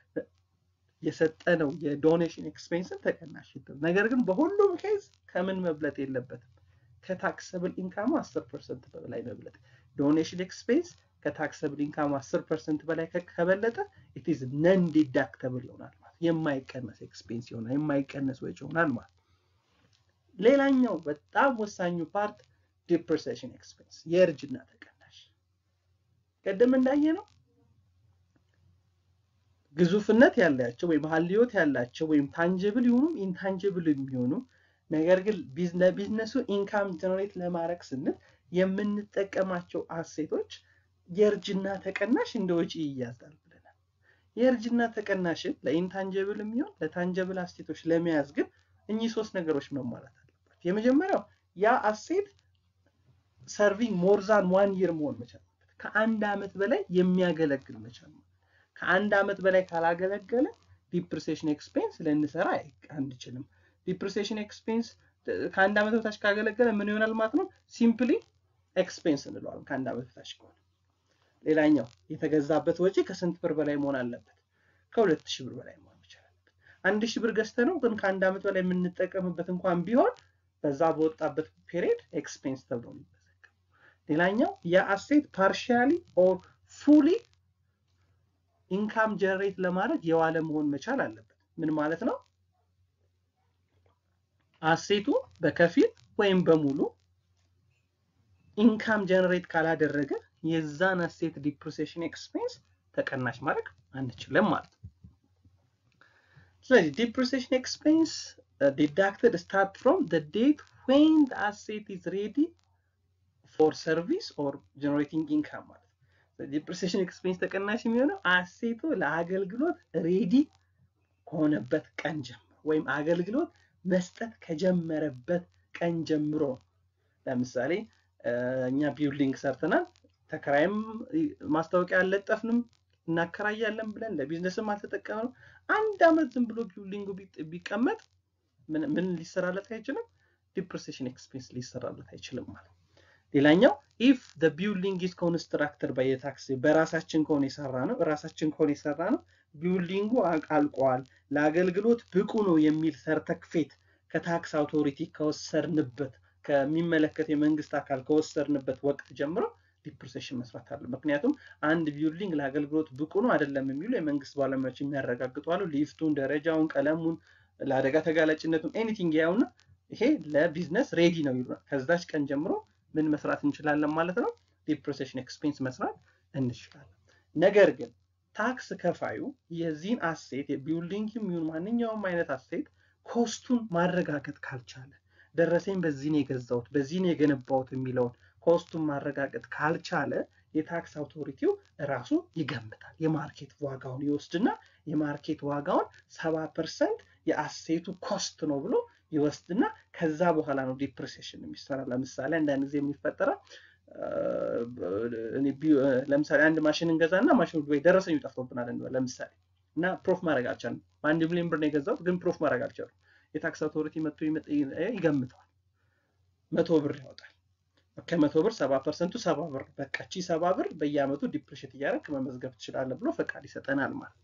የሰጠነው የዶኔሽን ኤክስፔንስን ተቀናሽ ይደረግ። ነገር ግን በሁሉም ኬዝ ከምን መብለጥ የለበትም ከታክሰብል ኢንካሙ አስር ፐርሰንት በላይ መብለጥ። ዶኔሽን ኤክስፔንስ ከታክሰብል ኢንካሙ አስር ፐርሰንት በላይ ከበለጠ ኢትዝ ነን ዲዳክተብል ይሆናል ማለት የማይቀነስ ኤክስፔንስ ይሆናል፣ የማይቀነስ ወጪ ይሆናል ማለት ሌላኛው በጣም ወሳኙ ፓርት ዲፕሬሴሽን ኤክስፔንስ የእርጅና ተቀናሽ ቀደም እንዳየ ነው ግዙፍነት ያላቸው ወይም ሀልዮት ያላቸው ወይም ታንጅብል ይሁኑ ኢንታንጅብል የሚሆኑ ነገር ግን ለቢዝነሱ ኢንካም ጀነሬት ለማድረግ ስንል የምንጠቀማቸው አሴቶች የእርጅና ተቀናሽ እንደ ወጪ ይያዛል ብለናል። የእርጅና ተቀናሽን ለኢንታንጅብል የሚሆን ለታንጀብል አሴቶች ለመያዝ ግን እኚህ ሶስት ነገሮች መሟላት አለባቸው። የመጀመሪያው ያ አሴት ሰርቪንግ ሞርዛን ዋን ይር መሆን መቻል ከአንድ ዓመት በላይ የሚያገለግል መቻል ነው። ከአንድ ዓመት በላይ ካላገለገለ ዲፕሪሴሽን ኤክስፔንስ ልንሰራ አንችልም። ዲፕሪሴሽን ኤክስፔንስ ከአንድ ዓመት በታች ካገለገለ ምን ይሆናል ማለት ነው? ሲምፕሊ ኤክስፔንስ እንለዋለን ከአንድ ዓመት በታች ከሆነ። ሌላኛው የተገዛበት ወጪ ከስንት ብር በላይ መሆን አለበት? ከሁለት ሺህ ብር በላይ መሆን መቻል አለበት። አንድ ሺህ ብር ገዝተ ነው ግን ከአንድ ዓመት በላይ የምንጠቀምበት እንኳን ቢሆን በዛ በወጣበት ፔሪድ ኤክስፔንስ ተብሎ የሚመዘገበው። ሌላኛው የአሴት ፓርሻሊ ኦር ፉሊ ኢንካም ጀነሬት ለማድረግ የዋለ መሆን መቻል አለበት። ምን ማለት ነው? አሴቱ በከፊል ወይም በሙሉ ኢንካም ጀነሬት ካላደረገ የዛን አሴት ዲፕሪሲዬሽን ኤክስፔንስ ተቀናሽ ማድረግ አንችልም ማለት ነው። ስለዚህ ዲፕሪሲዬሽን ኤክስፔንስ ዲዳክትድ ስታርት ፍሮም ዘ ዴት ዌን ዘ አሴት ኢዝ ሬዲ ፎር ሰርቪስ ኦር ጀነሬቲንግ ኢንካም ማለት ነው። ዲፕሪሲዬሽን ኤክስፔንስ ተቀናሽ የሚሆነው አሴቱ ለአገልግሎት ሬዲ ከሆነበት ቀን ጀምሮ ወይም አገልግሎት መስጠት ከጀመረበት ቀን ጀምሮ ለምሳሌ እኛ ቢልዲንግ ሰርተናል፣ ተከራይም ማስታወቂያ አልለጠፍንም፣ እናከራያለን ብለን ለቢዝነስም አልተጠቀምነው። አንድ አመት ዝም ብሎ ቢውልዲንጉ ቢቀመጥ ምን ሊሰራለት አይችልም? ዲፕሬሴሽን ኤክስፔንስ ሊሰራለት አይችልም ማለት ነው። ሌላኛው ኢፍ ዘ ቢልዲንግ ኢዝ ኮንስትራክተድ ባይ ታክስ በራሳችን ከሆነ የሰራ ነው ራሳችን ከሆነ የሰራ ነው ቢልዲንጉ አልቋል ለአገልግሎት ብቁ ነው የሚል ሰርተክፌት ከታክስ አውቶሪቲ ከወሰድንበት ከሚመለከት የመንግስት አካል ከወሰድንበት ወቅት ጀምሮ ዲፕሬሴሽን መስራት አለ። ምክንያቱም አንድ ቢልዲንግ ለአገልግሎት ብቁ ነው አይደለም የሚሉ የመንግስት ባለሙያዎች የሚያረጋግጡ አሉ። ሊፍቱን፣ ደረጃውን፣ ቀለሙን፣ ለአደጋ ተጋላጭነቱን ኤኒቲንግ ያውና ይሄ ለቢዝነስ ሬዲ ነው ይሉናል። ከዛች ቀን ጀምሮ ምን መስራት እንችላለን ማለት ነው? ዲፕሬሴሽን ኤክስፔንስ መስራት እንችላለን። ነገር ግን ታክስ ከፋዩ የዚህን አሴት የቢልዲንግ የሚሆን ማንኛውም አይነት አሴት ኮስቱን ማረጋገጥ ካልቻለ ደረሰኝ በዚህ ነው የገዛሁት በዚህ ነው የገነባሁት የሚለውን ኮስቱን ማረጋገጥ ካልቻለ የታክስ አውቶሪቲው ራሱ ይገምታል። የማርኬት ዋጋውን ይወስድና የማርኬት ዋጋውን ሰባ ፐርሰንት የአሴቱ ኮስት ነው ብሎ ይወስድና ከዛ በኋላ ነው ዲፕሬሴሽን የሚሰራ። ለምሳሌ አንዳንድ ጊዜ የሚፈጠረው ለምሳሌ አንድ ማሽን እንገዛና ማሽኑ ወይ ደረሰኙ ጠፍቶብናል እንበል ለምሳሌ እና ፕሮፍ ማድረግ አልቻልም። በአንድ ሚሊዮን ብር ነው የገዛሁት ግን ፕሮፍ ማድረግ አልቻሉም። የታክስ አውቶሪቲ መጥቶ ይገምተዋል። መቶ ብር ያወጣል። ከመቶ ብር ሰባ ፐርሰንቱ ሰባ ብር በቃ ቺ ሰባ ብር በየአመቱ ዲፕሬሽት እያደረግ መመዝገብ ትችላለህ ብሎ ፈቃድ ይሰጠናል ማለት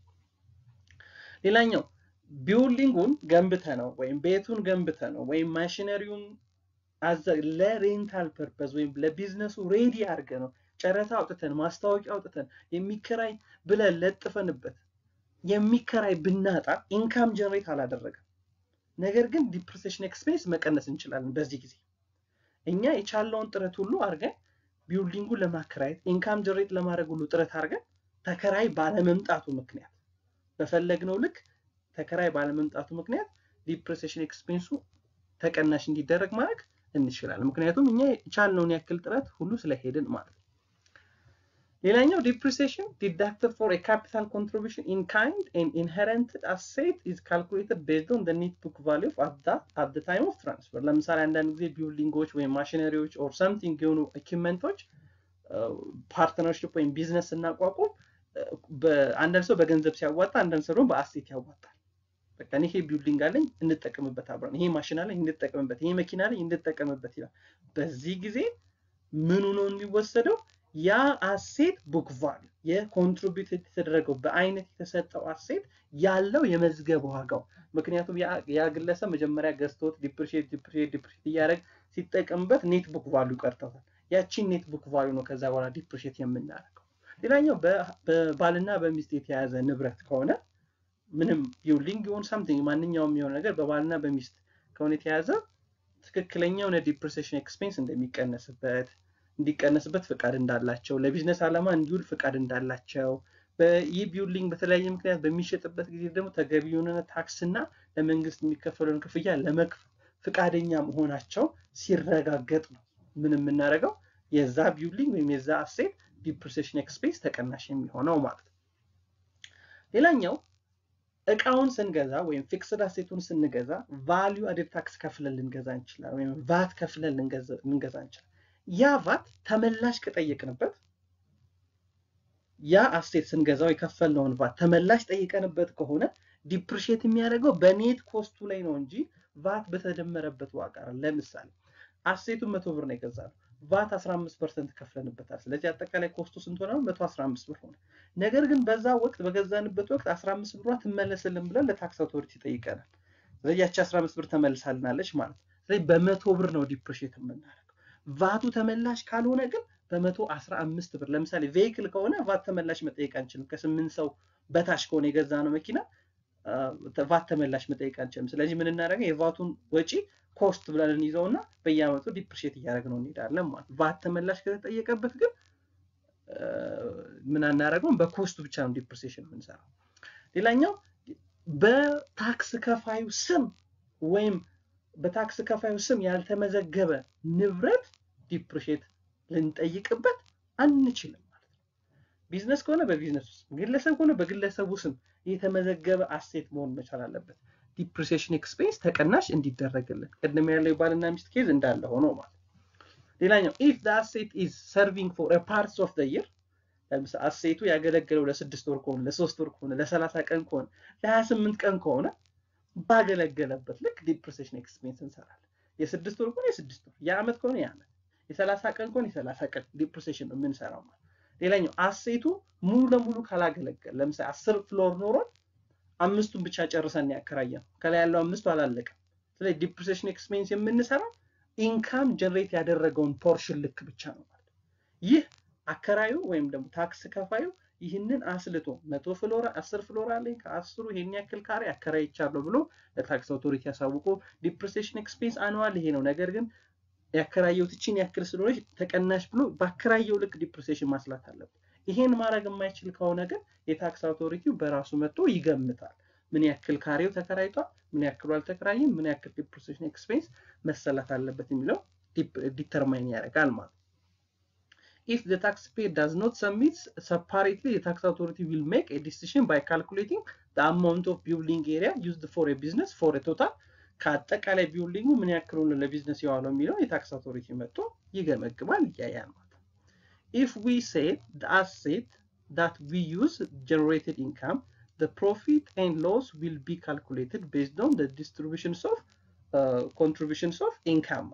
ሌላኛው ቢውልዲንጉን ገንብተ ነው ወይም ቤቱን ገንብተ ነው ወይም ማሽነሪውን ለሬንታል ፐርፐዝ ወይም ለቢዝነሱ ሬዲ አድርገ ነው ጨረታ አውጥተን ማስታወቂያ አውጥተን የሚከራይ ብለን ለጥፈንበት የሚከራይ ብናጣ ኢንካም ጀነሬት አላደረገም። ነገር ግን ዲፕሬሴሽን ኤክስፔንስ መቀነስ እንችላለን። በዚህ ጊዜ እኛ የቻለውን ጥረት ሁሉ አድርገን ቢውልዲንጉን ለማከራየት ኢንካም ጀነሬት ለማድረግ ሁሉ ጥረት አድርገን ተከራይ ባለመምጣቱ ምክንያት በፈለግነው ልክ ተከራይ ባለመምጣቱ ምክንያት ዲፕሬሴሽን ኤክስፔንሱ ተቀናሽ እንዲደረግ ማድረግ እንችላለን። ምክንያቱም እኛ የቻልነውን ያክል ጥረት ሁሉ ስለሄድን ማለት ነው። ሌላኛው ዲፕሪሲዬሽን ዲዳክትድ ፎር ካፒታል ኮንትሪቢሽን ኢን ካይንድ ኤንድ ኢንሄረንትድ አሴት ኢዝ ካልኩሌትድ ቤዝድ ኦን ኔት ቡክ ቫሊዩ አት ዘ ታይም ኦፍ ትራንስፈር። ለምሳሌ አንዳንድ ጊዜ ቢልዲንጎች ወይም ማሽነሪዎች ኦር ሰምቲንግ የሆኑ ኢኩመንቶች ፓርትነርሽፕ ወይም ቢዝነስ ስናቋቁም አንዳንድ ሰው በገንዘብ ሲያዋጣ፣ አንዳንድ ሰው ደግሞ በአሴት ያዋጣል። በቃ ይሄ ቢልዲንግ አለኝ እንጠቀምበት አብረን፣ ይሄ ማሽን አለኝ እንጠቀምበት፣ ይሄ መኪና አለኝ እንጠቀምበት ይላል። በዚህ ጊዜ ምኑ ነው የሚወሰደው? ያ አሴት ቡክ ቫሉ የኮንትሪቢዩት የተደረገው በአይነት የተሰጠው አሴት ያለው የመዝገብ ዋጋው። ምክንያቱም ያ ግለሰብ መጀመሪያ ገዝቶት ዲፕሪሺየት ዲፕሪሺየት ዲፕሪሺየት እያደረግ ሲጠቀምበት ኔት ቡክ ቫሉ ቀርተዋል። ያቺን ኔት ቡክ ቫሉ ነው ከዛ በኋላ ዲፕሪሺየት የምናደርገው። ሌላኛው በባልና በሚስት የተያዘ ንብረት ከሆነ ምንም ቢልዲንግ ይሁን ሳምቲንግ ማንኛውም የሆነ ነገር በባልና በሚስት ከሆነ የተያዘ ትክክለኛ የሆነ ዲፕሪሲዬሽን ኤክስፔንስ እንደሚቀነስበት እንዲቀነስበት ፍቃድ እንዳላቸው ለቢዝነስ ዓላማ እንዲውል ፍቃድ እንዳላቸው ይህ ቢልዲንግ በተለያየ ምክንያት በሚሸጥበት ጊዜ ደግሞ ተገቢ የሆነ ታክስ እና ለመንግስት የሚከፈለውን ክፍያ ለመክፈል ፍቃደኛ መሆናቸው ሲረጋገጥ ነው ምን የምናደርገው የዛ ቢልዲንግ ወይም የዛ አሴት ዲፕሪሲዬሽን ኤክስፔንስ ተቀናሽ የሚሆነው ማለት ነው። ሌላኛው እቃውን ስንገዛ ወይም ፊክስድ አሴቱን ስንገዛ ቫሊዩ አድድ ታክስ ከፍለን ልንገዛ እንችላለን፣ ወይም ቫት ከፍለን ልንገዛ እንችላለን። ያ ቫት ተመላሽ ከጠየቅንበት ያ አሴት ስንገዛው የከፈልነውን ቫት ተመላሽ ጠይቀንበት ከሆነ ዲፕሪሺየት የሚያደርገው በኔት ኮስቱ ላይ ነው እንጂ ቫት በተደመረበት ዋጋ ለምሳሌ አሴቱን መቶ ብር ነው የገዛነው ቫት 15 ፐርሰንት ከፍለንበታል። ስለዚህ አጠቃላይ ኮስቱ ስንት ሆነ? 115 ብር ሆነ። ነገር ግን በዛ ወቅት በገዛንበት ወቅት 15 ብሯ ትመለስልን ብለን ለታክስ አውቶሪቲ ጠይቀናል። ስለዚህ ያቺ 15 ብር ተመልሳልናለች ማለት ነው። ስለዚህ በመቶ ብር ነው ዲፕሪሺየት የምናደርገው። ቫቱ ተመላሽ ካልሆነ ግን በመቶ 15 ብር ለምሳሌ ቬይክል ከሆነ ቫት ተመላሽ መጠየቅ አንችልም። ከስምንት ሰው በታች ከሆነ የገዛ ነው መኪና ቫት ተመላሽ መጠየቅ አንችልም። ስለዚህ ምን እናደርገው የቫቱን ወጪ ኮስት ብለን እንይዘውና በየአመቱ ዲፕሪሺየት እያደረግነው እንሄዳለን ማለት ቫት ተመላሽ ከተጠየቀበት ግን ምን አናደርገውም በኮስቱ ብቻ ነው ዲፕሪሲዬሽን የምንሰራው። ሌላኛው በታክስ ከፋዩ ስም ወይም በታክስ ከፋዩ ስም ያልተመዘገበ ንብረት ዲፕሪሺየት ልንጠይቅበት አንችልም ማለት ነው። ቢዝነስ ከሆነ በቢዝነሱ ስም፣ ግለሰብ ከሆነ በግለሰቡ ስም የተመዘገበ አሴት መሆን መቻል አለበት። ዲፕሪሲዬሽን ኤክስፔንስ ተቀናሽ እንዲደረግልን ቅድም ያለው የባልና ሚስት ኬዝ እንዳለ ሆኖ ማለት ሌላኛው ኢፍ ዘ አሴት ኢዝ ሰርቪንግ ፎር ፓርትስ ኦፍ ዘ ይር ለምሳሌ አሴቱ ያገለገለው ለስድስት ወር ከሆነ ለሶስት ወር ከሆነ ለሰላሳ ቀን ከሆነ ለሀያ ስምንት ቀን ከሆነ ባገለገለበት ልክ ዲፕሪሴሽን ኤክስፔንስ እንሰራለን። የስድስት ወር ከሆነ የስድስት ወር፣ የዓመት ከሆነ የዓመት፣ የሰላሳ ቀን ከሆነ የሰላሳ ቀን ዲፕሪሴሽን ነው የምንሰራው ማለት። ሌላኛው አሴቱ ሙሉ ለሙሉ ካላገለገለ ለምሳሌ አስር ፍሎር ኖሮን አምስቱን ብቻ ጨርሰን ያከራየ ነው ከላይ ያለው አምስቱ አላለቀም። ስለዚህ ዲፕሪሴሽን ኤክስፔንስ የምንሰራው ኢንካም ጀነሬት ያደረገውን ፖርሽን ልክ ብቻ ነው ማለት ይህ አከራዩ ወይም ደግሞ ታክስ ከፋዩ ይህንን አስልቶ መቶ ፍሎራ አስር ፍሎራ አለኝ ከአስሩ ይሄን ያክል ካሬ አከራይቻለሁ ብሎ ለታክስ አውቶሪቲ ያሳውቆ ዲፕሪሴሽን ኤክስፔንስ አኑዋል ይሄ ነው፣ ነገር ግን ያከራየው ትችን ያክል ስለሆነች ተቀናሽ ብሎ ባከራየው ልክ ዲፕሪሴሽን ማስላት አለበት። ይሄን ማድረግ የማይችል ከሆነ ግን የታክስ አውቶሪቲው በራሱ መጥቶ ይገምታል። ምን ያክል ካሬው ተከራይቷል፣ ምን ያክሉ አልተከራይም፣ ምን ያክል ዲፕሪሴሽን ኤክስፔንስ መሰላት አለበት የሚለው ዲተርማይን ያደርጋል ማለት ነው። if the taxpayer does not submit separately, the tax authority will make a decision by calculating the amount of building area used for a business for a total ከአጠቃላይ ቢውልዲንጉ ምን ያክሉን ለቢዝነስ የዋለው የሚለው የታክስ አውቶሪቲ መጥቶ ይገመግማል፣ ያያል ማለት ነው። if we say the asset that we use generated income the profit and loss will be calculated based on the distributions of uh, contributions of income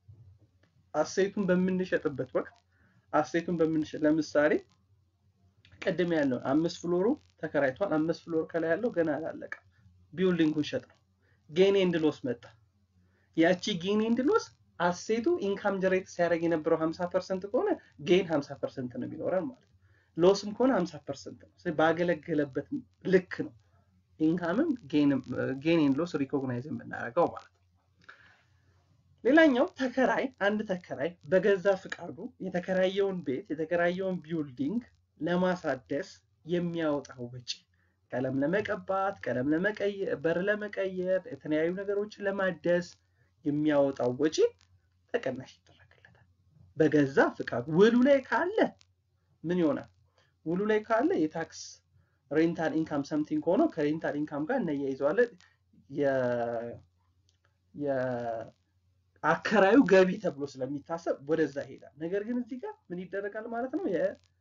አሴቱን በምንሸጥበት ወቅት አሴቱን በምንሸጥ ለምሳሌ ቅድም ያለው አምስት ፍሎሩ ተከራይቷል። አምስት ፍሎር ከላይ ያለው ገና አላለቀም። ቢውልዲንጉን ሸጥ ነው። ጌን ኤንድ ሎስ መጣ። ያቺ ጌን ኤንድ ሎስ አሴቱ ኢንካም ጀሬት ሲያደርግ የነበረው 50 ፐርሰንት ከሆነ ጌን 50 ፐርሰንት ነው የሚኖረን ማለት ነው። ሎስም ከሆነ 50 ፐርሰንት ነው። ስለዚህ ባገለገለበት ልክ ነው ኢንካምም ጌን ኤንድ ሎስ ሪኮግናይዝ የምናደርገው ማለት ነው። ሌላኛው ተከራይ አንድ ተከራይ በገዛ ፍቃዱ የተከራየውን ቤት የተከራየውን ቢውልዲንግ ለማሳደስ የሚያወጣው ወጪ ቀለም ለመቀባት፣ ቀለም ለመቀየር፣ በር ለመቀየር፣ የተለያዩ ነገሮችን ለማደስ የሚያወጣው ወጪ ተቀናሽ ይደረግለታል። በገዛ ፍቃዱ ውሉ ላይ ካለ ምን ይሆናል? ውሉ ላይ ካለ የታክስ ሬንታል ኢንካም ሰምቲንግ ሆኖ ከሬንታል ኢንካም ጋር እናያይዘዋለን። አከራዩ ገቢ ተብሎ ስለሚታሰብ ወደዛ ይሄዳል። ነገር ግን እዚህ ጋር ምን ይደረጋል ማለት ነው?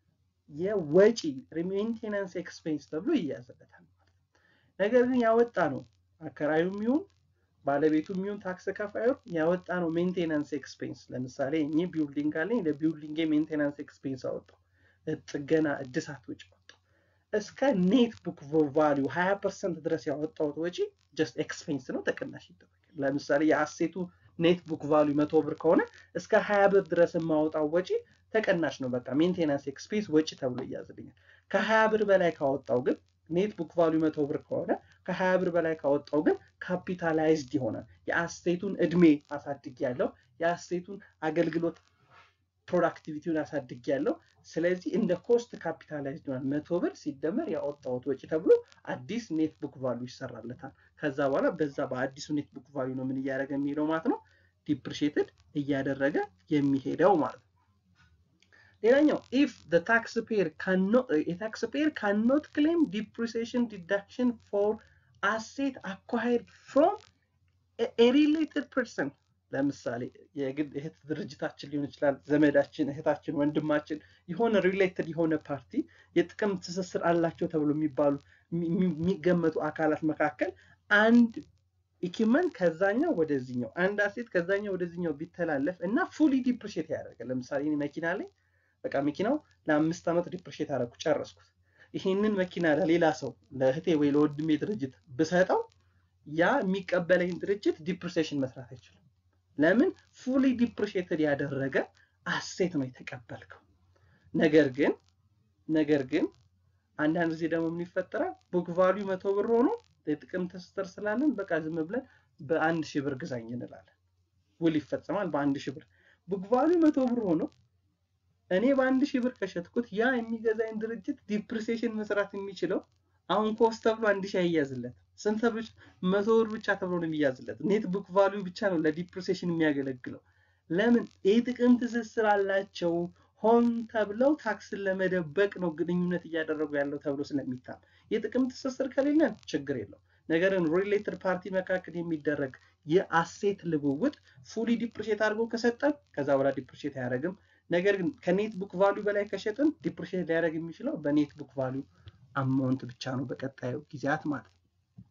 የወጪ ሜንቴናንስ ኤክስፔንስ ተብሎ ይያዝለታል ማለት ነው። ነገር ግን ያወጣ ነው አከራዩም ይሁን ባለቤቱም ይሁን ታክስ ከፋዩ ያወጣ ነው ሜንቴናንስ ኤክስፔንስ። ለምሳሌ እኔ ቢውልዲንግ አለኝ፣ ለቢውልዲንግ ሜንቴናንስ ኤክስፔንስ አወጣው፣ ጥገና እድሳት ወጪ አወጣው። እስከ ኔት ቡክ ቫሊዩ 20 ፐርሰንት ድረስ ያወጣሁት ወጪ ጀስት ኤክስፔንስ ነው፣ ተቀናሽ ይደረጋል። ለምሳሌ የአሴቱ ኔት ቡክ ቫሊዩ መቶ ብር ከሆነ እስከ ሀያ ብር ድረስ የማወጣው ወጪ ተቀናሽ ነው። በቃ ሜንቴናንስ ኤክስፔንስ ወጪ ተብሎ ይያዝልኛል። ከሀያ ብር በላይ ካወጣው ግን ኔት ቡክ ቫሊዩ መቶ ብር ከሆነ ከሀያ ብር በላይ ካወጣው ግን ካፒታላይዝድ ይሆናል። የአስቴቱን እድሜ አሳድግ ያለው የአስቴቱን አገልግሎት ፕሮዳክቲቪቲውን አሳድግ ያለው ስለዚህ እንደ ኮስት ካፒታላይዝድ ይሆናል። መቶ ብር ሲደመር ያወጣሁት ወጪ ተብሎ አዲስ ኔት ቡክ ቫሊዩ ይሰራለታል። ከዛ በኋላ በዛ በአዲሱ ኔት ቡክ ቫሊዩ ነው ምን እያደረገ የሚሄደው ማለት ነው ዲፕሪሼትድ እያደረገ የሚሄደው ማለት ነው። ሌላኛው ኢፍ ታክስ ፔር የታክስ ፔር ካኖት ክሌም ዲፕሪሲዬሽን ዲዳክሽን ፎር አሴት አኳይርድ ፍሮም ሪሌትድ ፐርሰን ለምሳሌ የግል እህት ድርጅታችን ሊሆን ይችላል፣ ዘመዳችን፣ እህታችን፣ ወንድማችን የሆነ ሪሌትድ የሆነ ፓርቲ የጥቅም ትስስር አላቸው ተብሎ የሚባሉ የሚገመቱ አካላት መካከል አንድ ኢኩመንት ከዛኛው ወደዚኛው አንድ አሴት ከዛኛው ወደዚኛው ቢተላለፍ እና ፉሊ ዲፕሪሼት ያደርጋል። ለምሳሌ እኔ መኪና ላይ በቃ መኪናው ለአምስት ዓመት ዲፕሪሼት አደረኩ ጨረስኩት። ይሄንን መኪና ለሌላ ሰው ለእህቴ ወይ ለወንድሜ ድርጅት ብሰጠው ያ የሚቀበለኝ ድርጅት ዲፕሪሴሽን መስራት አይችልም። ለምን? ፉሊ ዲፕሪሼትድ ያደረገ አሴት ነው የተቀበልከው። ነገር ግን ነገር ግን አንዳንድ ጊዜ ደግሞ ምን ይፈጠራል? ቡክ ቫሊዩ መቶ ብር ሆኖ የጥቅም ትስስር ስላለን በቃ ዝም ብለን በአንድ ሺህ ብር ግዛኝ እንላለን። ውል ይፈጸማል በአንድ ሺህ ብር። ቡክ ቫሊዩ መቶ ብር ሆኖ እኔ በአንድ ሺህ ብር ከሸጥኩት ያ የሚገዛኝ ድርጅት ዲፕሪሴሽን መስራት የሚችለው አሁን ኮስት ተብሎ አንድ ሺህ አይያዝለት ስንት ተብሎ መቶ ብር ብቻ ተብሎ ነው የሚያዝለት። ኔት ቡክ ቫሊዩ ብቻ ነው ለዲፕሪሴሽን የሚያገለግለው። ለምን? የጥቅም ትስስር አላቸው። ሆን ተብለው ታክስን ለመደበቅ ነው ግንኙነት እያደረጉ ያለው ተብሎ ስለሚታም የጥቅም ትስስር ከሌለን ችግር የለው። ነገርን ሪሌትድ ፓርቲ መካከል የሚደረግ የአሴት ልውውጥ ፉሊ ዲፕሪሼት አድርጎ ከሰጠን ከዛ በኋላ ዲፕሪሼት አያደርግም። ነገር ግን ከኔት ቡክ ቫሊዩ በላይ ከሸጥን ዲፕሪሼት ሊያደርግ የሚችለው በኔት ቡክ ቫሊዩ አማውንት ብቻ ነው በቀጣዩ ጊዜያት ማለት ነው።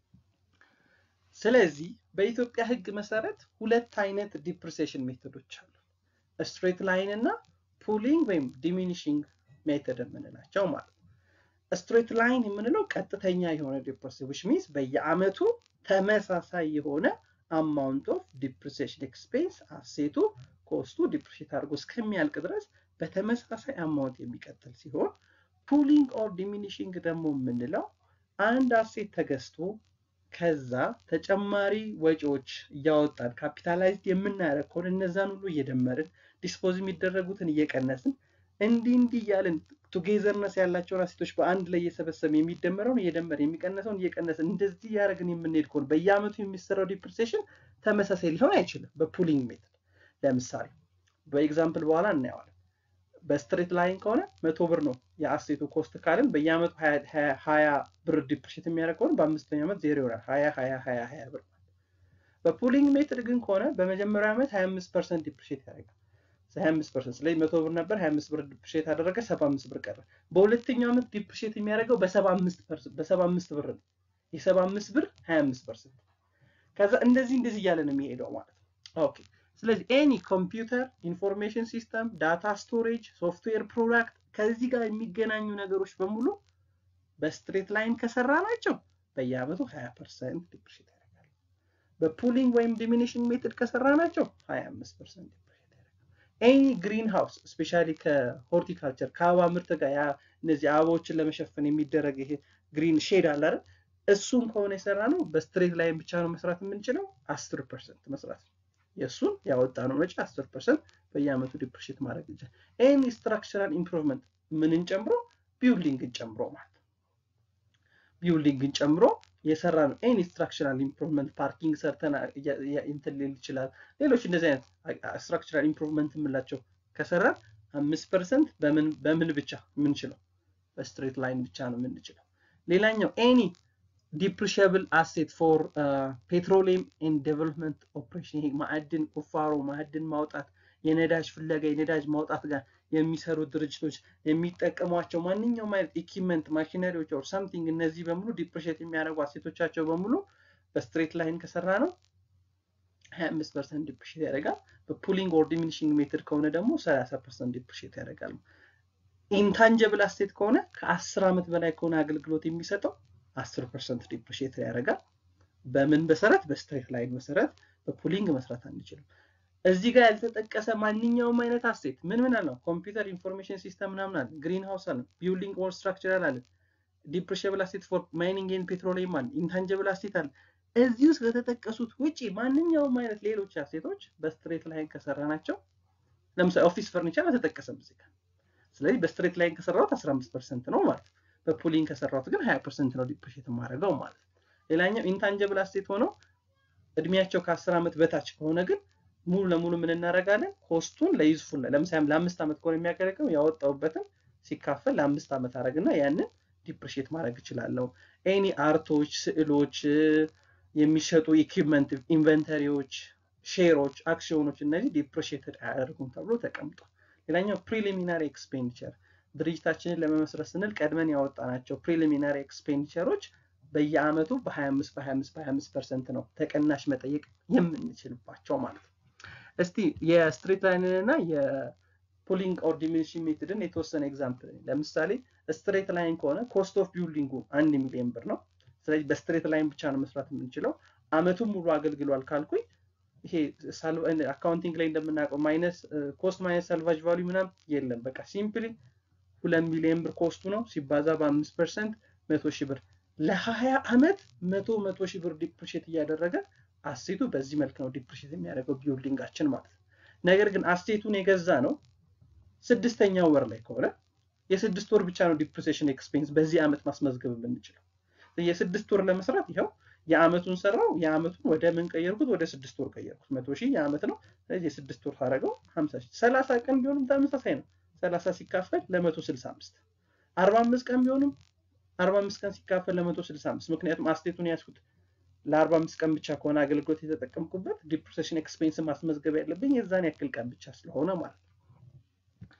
ስለዚህ በኢትዮጵያ ሕግ መሰረት ሁለት አይነት ዲፕሪሴሽን ሜቶዶች አሉ። ስትሬት ላይን እና ፑሊንግ ወይም ዲሚኒሽንግ ሜተድ የምንላቸው ማለት ነው። ስትሬት ላይን የምንለው ቀጥተኛ የሆነ ዲፕሬሽን ዊች ሚንስ በየአመቱ ተመሳሳይ የሆነ አማውንት ኦፍ ዲፕሪሴሽን ኤክስፔንስ አሴቱ ኮስቱ ዲፕሪሼት አድርጎ እስከሚያልቅ ድረስ በተመሳሳይ አማውንት የሚቀጥል ሲሆን ፑሊንግ ኦር ዲሚኒሽንግ ደግሞ የምንለው አንድ አሴት ተገዝቶ ከዛ ተጨማሪ ወጪዎች እያወጣን ካፒታላይዝድ የምናደርግ ከሆነ እነዛን ሁሉ እየደመርን ዲስፖዝ የሚደረጉትን እየቀነስን እንዲህ እንዲህ እያልን ቱጌዘርነስ ያላቸውን አሴቶች በአንድ ላይ እየሰበሰብን የሚደመረውን እየደመርን የሚቀነሰውን እየቀነስን እንደዚህ እያደረግን የምንሄድ ከሆነ በየአመቱ የሚሰራው ዲፕሪሴሽን ተመሳሳይ ሊሆን አይችልም። በፑሊንግ ሜትድ ለምሳሌ በኤግዛምፕል በኋላ እናየዋለን። በስትሬት ላይን ከሆነ መቶ ብር ነው የአሴቱ ኮስት ካልን በየአመቱ ሀያ ብር ዲፕሪሼት የሚያደርግ ከሆነ በአምስተኛው ዓመት ዜሮ ይሆናል። ሀያ ሀያ ሀያ ሀያ ብር በፑሊንግ ሜትድ ግን ከሆነ በመጀመሪያው ዓመት ሀያ አምስት ፐርሰንት ዲፕሪሼት ያደርጋል። ሀያ አምስት ፐርሰንት ስለዚህ መቶ ብር ነበር ሀያ አምስት ብር ዲፕሪሼት አደረገ ሰባ አምስት ብር ቀረ። በሁለተኛው ዓመት ዲፕሪሼት የሚያደርገው በሰባ አምስት በሰባ አምስት ብር ነው። የሰባ አምስት ብር ሀያ አምስት ፐርሰንት ከዛ እንደዚህ እንደዚህ እያለ ነው የሚሄደው ማለት ነው። ኦኬ ስለዚህ ኤኒ ኮምፒውተር ኢንፎርሜሽን ሲስተም ዳታ ስቶሬጅ ሶፍትዌር ፕሮዳክት ከዚህ ጋር የሚገናኙ ነገሮች በሙሉ በስትሬት ላይን ከሰራ ናቸው በየአመቱ 20 ፐርሰንት ዲፕሪሼት ያደርጋል። በፑሊንግ ወይም ዲሚኒሽንግ ሜትድ ከሰራ ናቸው 25 ፐርሰንት ዲፕሪሼት ያደርጋል። ኤኒ ግሪን ሃውስ ስፔሻሊ ከሆርቲካልቸር ከአበባ ምርት ጋር ያ እነዚህ አበባዎችን ለመሸፈን የሚደረግ ይሄ ግሪን ሼድ አለ አይደል? እሱን ከሆነ የሰራ ነው በስትሬት ላይን ብቻ ነው መስራት የምንችለው 10 ፐርሰንት መስራት ነው። የእሱን ያወጣነው ወጪ 10 ፐርሰንት በየአመቱ ዲፕሪሼት ማድረግ ይችላል። ኤኒ ስትራክቸራል ኢምፕሩቭመንት ምንን ጨምሮ ቢውልዲንግን ጨምሮ ማለት ቢውልዲንግን ጨምሮ የሰራ ነው። ኤኒ ስትራክቸራል ኢምፕሩቭመንት ፓርኪንግ ሰርተን እንትን ሊል ይችላል። ሌሎች እንደዚህ አይነት ስትራክቸራል ኢምፕሩቭመንት የምንላቸው ከሰራን አምስት ፐርሰንት በምን ብቻ የምንችለው በስትሬት ላይን ብቻ ነው የምንችለው። ሌላኛው ኤኒ ዲፕሪሽብል አሴት ፎር ፔትሮሊየም ኤንድ ዴቨሎፕመንት ኦፕሬሽን ይሄ ማዕድን ቁፋሮ፣ ማዕድን ማውጣት፣ የነዳጅ ፍለጋ፣ የነዳጅ ማውጣት ጋር የሚሰሩ ድርጅቶች የሚጠቀሟቸው ማንኛውም አይነት ኢኪመንት ማሽነሪዎች ኦር ሳምቲንግ እነዚህ በሙሉ ዲፕሪሼት የሚያደርጉ አሴቶቻቸው በሙሉ በስትሬት ላይን ከሰራ ነው 25 ፐርሰንት ዲፕሪሼት ያደርጋል። በፑሊንግ ኦር ዲሚኒሽንግ ሜትድ ከሆነ ደግሞ 30 ፐርሰንት ዲፕሪሼት ያደርጋል። ኢንታንጀብል አሴት ከሆነ ከ10 ዓመት በላይ ከሆነ አገልግሎት የሚሰጠው 10 ፐርሰንት ዲፕሪሼት ያደርጋል። በምን መሰረት? በስትሬት ላይን መሰረት። በፑሊንግ መስራት አንችልም። እዚህ ጋር ያልተጠቀሰ ማንኛውም አይነት አሴት ምን ምን አለው? ኮምፒውተር ኢንፎርሜሽን ሲስተም ምናምን አለ፣ ግሪን ሃውስ አለ፣ ቢልዲንግ ኦር ስትራክቸራል አለ፣ ዲፕሪሽብል አሴት ፎር ማይኒንግ ኤንድ ፔትሮሊየም አለ፣ ኢንታንጀብል አሴት አለ። እዚህ ውስጥ ከተጠቀሱት ውጪ ማንኛውም አይነት ሌሎች አሴቶች በስትሬት ላይን ከሰራ ናቸው። ለምሳሌ ኦፊስ ፈርኒቸር አልተጠቀሰም እዚህ ጋር። ስለዚህ በስትሬት ላይን ከሰራሁት 15 ፐርሰንት ነው ማለት ነው። በፑሊንግ ከሰራሁት ግን 20 ፐርሰንት ነው ዲፕሪሼት የማደርገው ማለት ነው። ሌላኛው ኢንታንጀብል አሴት ሆነው እድሜያቸው ከ10 ዓመት በታች ከሆነ ግን ሙሉ ለሙሉ ምን እናደርጋለን? ኮስቱን ለዩዝፉል ለምሳሌ ለአምስት ዓመት ከሆነ የሚያገለግለው ያወጣውበትን ሲካፈል ለአምስት ዓመት አደረግና ያንን ዲፕሪሼት ማድረግ እችላለሁ። ኤኒ አርቶች፣ ስዕሎች፣ የሚሸጡ ኢኩፕመንት፣ ኢንቨንተሪዎች፣ ሼሮች፣ አክሲዮኖች እነዚህ ዲፕሪሼትድ አያደርጉም ተብሎ ተቀምጧል። ሌላኛው ፕሪሊሚናሪ ኤክስፔንዲቸር ድርጅታችንን ለመመስረት ስንል ቀድመን ያወጣናቸው ፕሪሊሚናሪ ኤክስፔንዲቸሮች በየአመቱ በ25 በ25 በ25 ፐርሰንት ነው ተቀናሽ መጠየቅ የምንችልባቸው ማለት ነው። እስቲ የስትሬት ላይንን እና የፑሊንግ ኦር ዲሚኒሽንግ ሜትድን የተወሰነ ኤግዛምፕል ለምሳሌ ስትሬት ላይን ከሆነ ኮስት ኦፍ ቢልዲንጉ አንድ ሚሊዮን ብር ነው። ስለዚህ በስትሬት ላይን ብቻ ነው መስራት የምንችለው። አመቱን ሙሉ አገልግሏል ካልኩኝ ይሄ አካውንቲንግ ላይ እንደምናውቀው ማይነስ ኮስት ማይነስ ሳልቫጅ ቫሉ ምናምን የለም። በቃ ሲምፕሊ ሁለት ሚሊዮን ብር ኮስቱ ነው ሲባዛ በአምስት ፐርሰንት መቶ ሺህ ብር ለሀያ አመት መቶ መቶ ሺህ ብር ዲፕሪሼት እያደረገ አሴቱ በዚህ መልክ ነው ዲፕሪሼት የሚያደርገው ቢልዲንጋችን ማለት ነው። ነገር ግን አሴቱን የገዛ ነው ስድስተኛው ወር ላይ ከሆነ የስድስት ወር ብቻ ነው ዲፕሪሴሽን ኤክስፔንስ በዚህ አመት ማስመዝገብ የምንችለው። የስድስት ወር ለመስራት ይኸው የአመቱን ሰራው የአመቱን ወደ ምን ቀየርኩት? ወደ ስድስት ወር ቀየርኩት። መቶ ሺህ የአመት ነው። ስለዚህ የስድስት ወር ታደረገው ሀምሳ ሺህ ሰላሳ ቀን ቢሆንም ተመሳሳይ ነው። ሰላሳ ሲካፈል ለመቶ ስልሳ አምስት አርባ አምስት ቀን ቢሆንም አርባ አምስት ቀን ሲካፈል ለመቶ ስልሳ አምስት ምክንያቱም አስቴቱን ያዝኩት ለአርባ አምስት ቀን ብቻ ከሆነ አገልግሎት የተጠቀምኩበት ዲፕሪሴሽን ኤክስፔንስ ማስመዝገብ ያለብኝ የዛን ያክል ቀን ብቻ ስለሆነ ማለት ነው።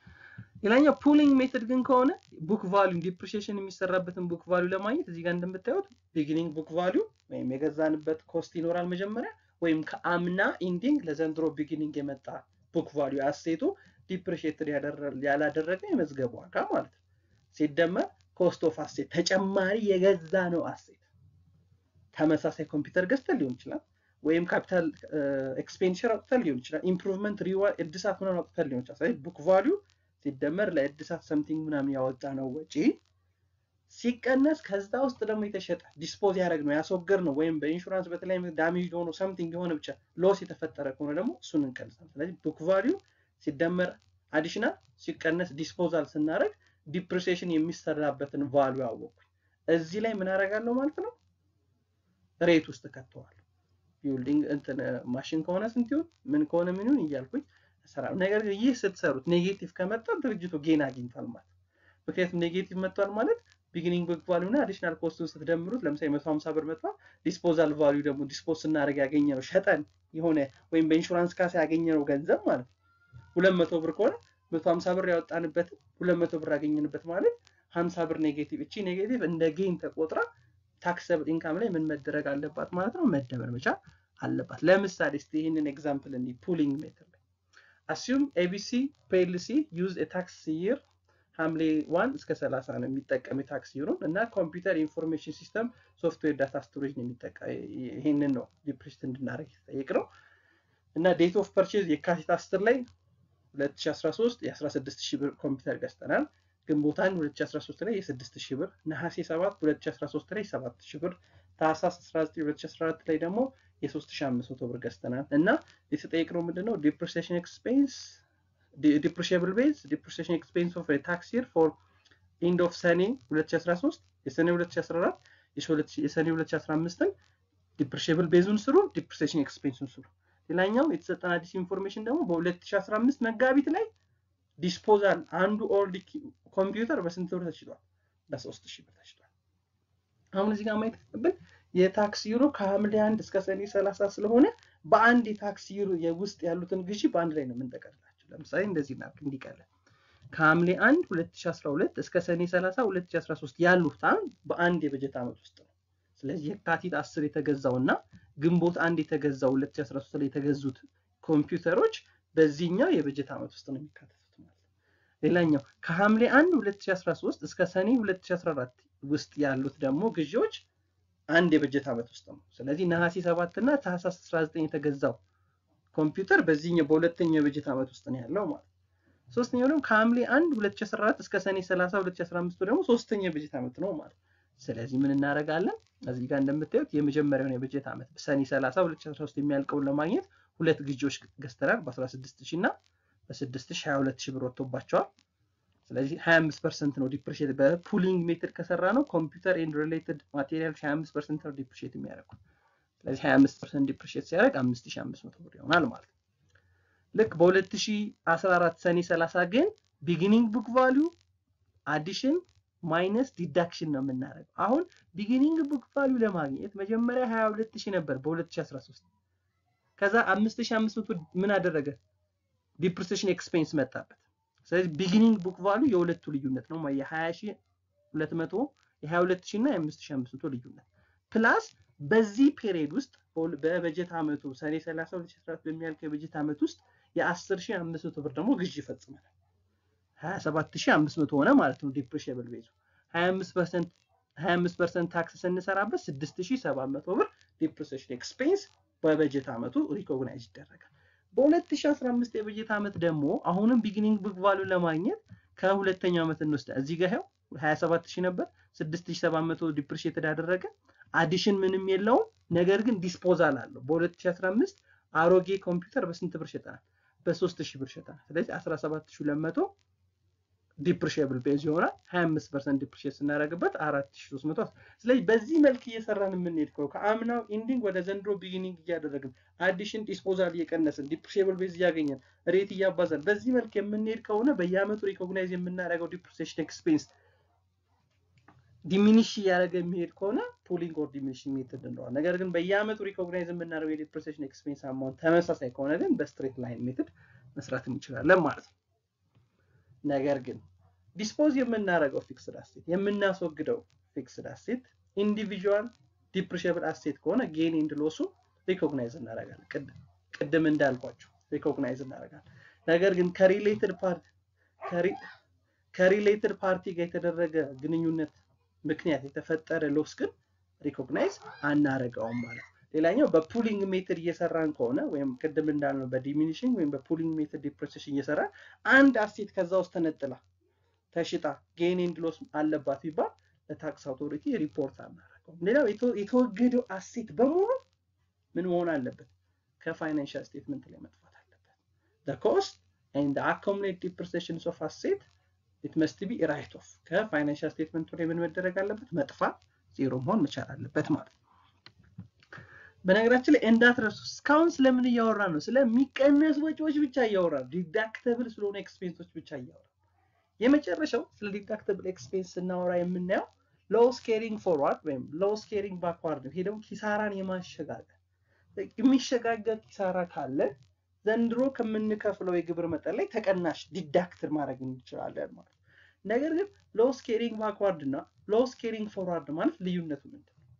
ሌላኛው ፑሊንግ ሜተድ ግን ከሆነ ቡክ ቫሊዩ ዲፕሪሺየሽን የሚሰራበትን ቡክ ቫሊዩ ለማግኘት እዚህ ጋር እንደምታዩት ቢጊኒንግ ቡክ ቫሊዩ ወይም የገዛንበት ኮስት ይኖራል መጀመሪያ ወይም ከአምና ኢንዲንግ ለዘንድሮ ቢጊኒንግ የመጣ ቡክ ቫሊዩ አሴቱ ዲፕሪሺየትድ ያላደረገ የመዝገቡ ዋጋ ማለት ነው። ሲደመር ኮስት ኦፍ አሴት ተጨማሪ የገዛ ነው አሴት ተመሳሳይ ኮምፒውተር ገዝተን ሊሆን ይችላል ወይም ካፒታል ኤክስፔንዲቸር አውጥተን ሊሆን ይችላል። ኢምፕሩቭመንት ሪዋርድ እድሳት ምናምን አውጥተን ሊሆን ይችላል። ስለዚህ ቡክ ቫሊዩ ሲደመር ለእድሳት ሰምቲንግ ምናምን ያወጣ ነው ወጪ ሲቀነስ ከዛ ውስጥ ደግሞ የተሸጠ ዲስፖዝ ያደረግ ነው ያስወገድ ነው ወይም በኢንሹራንስ በተለያዩ ዳሜጅ ሆኖ ሰምቲንግ የሆነ ብቻ ሎስ የተፈጠረ ከሆነ ደግሞ እሱን እንቀንሳል። ስለዚህ ቡክ ቫሊዩ ሲደመር አዲሽናል ሲቀነስ ዲስፖዛል ስናደረግ ዲፕሪሲዬሽን የሚሰራበትን ቫሊዩ አወቅኩኝ። እዚህ ላይ ምን አደርጋለሁ ማለት ነው ሬት ውስጥ ከተዋል ቢልዲንግ እንትን ማሽን ከሆነ ስንት ይሁን ምን ከሆነ ምን ይሁን እያልኩኝ እሰራለሁ። ነገር ግን ይህ ስትሰሩት ኔጌቲቭ ከመጣ ድርጅቱ ጌን አግኝቷል ማለት ምክንያቱም ኔጌቲቭ መጥቷል ማለት ቢጊኒንግ ቡክ ቫሊዩ እና አዲሽናል ኮስቱን ስትደምሩት ለምሳሌ 150 ብር መጥቷል። ዲስፖዛል ቫሊዩ ደግሞ ዲስፖዝ ስናደርግ ያገኘ ነው ሸጠን የሆነ ወይም በኢንሹራንስ ካሳ ያገኘ ነው ገንዘብ ማለት ነው። 200 ብር ከሆነ 150 ብር ያወጣንበት 200 ብር ያገኘንበት ማለት 50 ብር ኔጌቲቭ። እቺ ኔጌቲቭ እንደ ጌን ተቆጥራ ታክሰብል ኢንካም ላይ ምን መደረግ አለባት ማለት ነው? መደመር መቻል አለባት። ለምሳሌ እስቲ ይህንን ኤግዛምፕል እንዲ ፑሊንግ ሜተድ ላይ አሲዩም ኤቢሲ ፒኤልሲ ዩዝ ታክስ ይር ሐምሌ ዋን እስከ 30 ነው የሚጠቀም የታክስ ይሩን እና ኮምፒውተር ኢንፎርሜሽን ሲስተም ሶፍትዌር ዳታ ስቶሬጅ ነው የሚጠቀም። ይህንን ነው ዲፕሪሽት እንድናደርግ የተጠየቅ ነው እና ዴት ኦፍ ፐርቼዝ የካቲት 10 ላይ 2013 የ16 ሺህ ብር ኮምፒውተር ገዝተናል። ግንቦት 1 2013 ላይ የ6 ሺህ ብር፣ ነሐሴ 7 2013 ላይ 7 ሺህ ብር፣ ታህሳስ 19 2014 ላይ ደግሞ የ3500 ብር ገዝተናል እና የተጠየቅነው ምንድነው ዲፕሪሲዬሽን ኤክስፔንስ ዲፕሪሺየብል ቤዝ ዲፕሪሲዬሽን ኤክስፔንስ ኦፍ ታክስ ይር ፎር ኢንድ ኦፍ ሰኔ 2013 የሰኔ 2014 የሰኔ 2015ን ዲፕሪሺየብል ቤዙን ስሩ፣ ዲፕሪሲዬሽን ኤክስፔንሱን ስሩ። ሌላኛው የተሰጠን አዲስ ኢንፎርሜሽን ደግሞ በ2015 መጋቢት ላይ ዲስፖዛል አንዱ ኦልድ ኮምፒውተር በስንት ብር ተችሏል? በሶስት ሺህ ብር ተችሏል። አሁን እዚህ ጋር ማየት ያለብን የታክስ ዩሮ ከሐምሌ አንድ እስከ ሰኔ 30 ስለሆነ በአንድ የታክስ ዩሮ የውስጥ ያሉትን ግዢ በአንድ ላይ ነው የምንጠቀልላቸው። ለምሳሌ እንደዚህ እናድርግ እንዲቀለን ከሐምሌ 1 2012 እስከ ሰኔ 30 2013 ያሉት በአንድ የበጀት ዓመት ውስጥ ነው። ስለዚህ የካቲት 10 የተገዛው እና ግንቦት አንድ የተገዛው 2013 ላይ የተገዙት ኮምፒውተሮች በዚህኛው የበጀት ዓመት ውስጥ ነው የሚካተቱት ማለት ነው። ሌላኛው ከሐምሌ 1 2013 እስከ ሰኔ 2014 ውስጥ ያሉት ደግሞ ግዢዎች አንድ የበጀት ዓመት ውስጥ ነው። ስለዚህ ነሐሴ 7 እና ታህሳስ 19 የተገዛው ኮምፒውተር በዚህኛው በሁለተኛው የበጀት ዓመት ውስጥ ነው ያለው ማለት ነው። ሶስተኛው ደግሞ ከሐምሌ 1 2014 እስከ ሰኔ 30 2015 ደግሞ ሶስተኛው የበጀት ዓመት ነው ማለት ነው። ስለዚህ ምን እናደርጋለን? እዚህ ጋር እንደምታዩት የመጀመሪያውን የበጀት ዓመት ሰኔ 30 2013 የሚያልቀውን ለማግኘት ሁለት ግዢዎች ገዝተናል በ16000 እና በ6022 ብር ወጥቶባቸዋል። ስለዚህ 25 ፐርሰንት ነው ዲፕሪሺየት በፑሊንግ ሜትድ ከሰራ ነው ኮምፒውተር ኤንድ ሪሌትድ ማቴሪያል 25 ፐርሰንት ነው ዲፕሪሺየት የሚያደርጉት። ስለዚህ 25 ፐርሰንት ዲፕሪሺየት ሲያደርግ 5500 ብር ይሆናል ማለት ነው። ልክ በ2014 ሰኔ 30 ግን ቢጊኒንግ ቡክ ቫሊዩ አዲሽን ማይነስ ዲዳክሽን ነው የምናደርገው። አሁን ቢጊኒንግ ቡክ ቫሊዩ ለማግኘት መጀመሪያ 22000 ነበር በ2013 ከዛ 5500 ምን አደረገ? ዲፕሪሲዬሽን ኤክስፔንስ መጣበት። ስለዚህ ቢጊኒንግ ቡክ ቫሉ የሁለቱ ልዩነት ነው የ20200 የ22000 እና የ5500 ልዩነት ፕላስ በዚህ ፔሪየድ ውስጥ በበጀት ዓመቱ ሰኔ 30 2014 በሚያልቅ የበጀት ዓመት ውስጥ የ10500 ብር ደግሞ ግዢ ይፈጽመናል 27500 ሆነ ማለት ነው ዲፕሪሺየብል ቤዙ 25% 25% ታክስ ስንሰራበት 6700 ብር ዲፕሪሲዬሽን ኤክስፔንስ በበጀት ዓመቱ ሪኮግናይዝ ይደረጋል በ2015 የበጀት ዓመት ደግሞ አሁንም ቢጊኒንግ ቡክ ቫሉ ለማግኘት ከሁለተኛው ዓመት እንወስዳ እዚህ ጋር ይኸው 27000 ነበር 6700 ዲፕሪሺየትድ አደረገ አዲሽን ምንም የለውም ነገር ግን ዲስፖዛል አለው በ2015 አሮጌ ኮምፒውተር በስንት ብር ሸጠናል በ3000 ብር ሸጠናል ስለዚህ 17200 ዲፕሪሺየብል ቤዝ ይሆናል 25% ዲፕሪሺየት ስናደርግበት 4300 ስለዚህ በዚህ መልክ እየሰራን የምንሄድ ከሆነ ከአምናው ኢንዲንግ ወደ ዘንድሮ ቢጊኒንግ እያደረግን አዲሽን ዲስፖዛል እየቀነስን ዲፕሪሺየብል ቤዝ እያገኘን ሬት እያባዛን በዚህ መልክ የምንሄድ ከሆነ በየአመቱ ሪኮግናይዝ የምናደርገው ዲፕሪሲዬሽን ኤክስፔንስ ዲሚኒሽ እያደረገ የሚሄድ ከሆነ ፑሊንግ ኦር ዲሚኒሽንግ ሜትድ እንለዋል። ነገር ግን በየአመቱ ሪኮግናይዝ የምናደርገው የዲፕሪሲዬሽን ኤክስፔንስ አማውንት ተመሳሳይ ከሆነ ግን በስትሬት ላይን ሜትድ መስራት እንችላለን ማለት ነው። ነገር ግን ዲስፖዝ የምናደርገው ፊክስድ አሴት የምናስወግደው ፊክስድ አሴት ኢንዲቪዥዋል ዲፕሪሽብል አሴት ከሆነ ጌን ኤንድ ሎሱ ሪኮግናይዝ እናደርጋለን። ቅድም እንዳልኳቸው ሪኮግናይዝ እናደርጋለን። ነገር ግን ከሪሌትድ ፓርቲ ከሪሌትድ ፓርቲ ጋር የተደረገ ግንኙነት ምክንያት የተፈጠረ ሎስ ግን ሪኮግናይዝ አናረገውም ማለት ነው። ሌላኛው በፑሊንግ ሜትድ እየሰራን ከሆነ ወይም ቅድም እንዳልነው በዲሚኒሽንግ ወይም በፑሊንግ ሜትድ ዲፕሬሴሽን እየሰራን አንድ አሴት ከዛ ውስጥ ተነጥላ ተሽጣ ጌን ኤንድ ሎስ አለባት ቢባል ለታክስ አውቶሪቲ ሪፖርት አናረገውም። ሌላው የተወገደው አሴት በሙሉ ምን መሆን አለበት? ከፋይናንሻል ስቴትመንት ላይ መጥፋት አለበት። the cost and the accumulated depreciations of asset it must be right off ከፋይናንሻል ስቴትመንቱ ላይ ምን መደረግ አለበት? መጥፋት ዜሮ መሆን መቻል አለበት ማለት ነው። በነገራችን ላይ እንዳትረሱ እስካሁን ስለምን እያወራ ነው? ስለሚቀነሱ ወጪዎች ብቻ እያወራ ነው። ዲዳክተብል ስለሆነ ኤክስፔንሶች ብቻ እያወራ የመጨረሻው ስለ ዲዳክተብል ኤክስፔንስ ስናወራ የምናየው ሎስ ኬሪንግ ፎርዋርድ ወይም ሎስ ኬሪንግ ባክዋርድ ነው። ይሄ ደግሞ ኪሳራን የማሸጋገር የሚሸጋገር ኪሳራ ካለ ዘንድሮ ከምንከፍለው የግብር መጠን ላይ ተቀናሽ ዲዳክትር ማድረግ እንችላለን ማለት ነው። ነገር ግን ሎስ ኬሪንግ ባክዋርድ እና ሎስ ኬሪንግ ፎርዋርድ ማለት ልዩነቱ ምንድን ነው?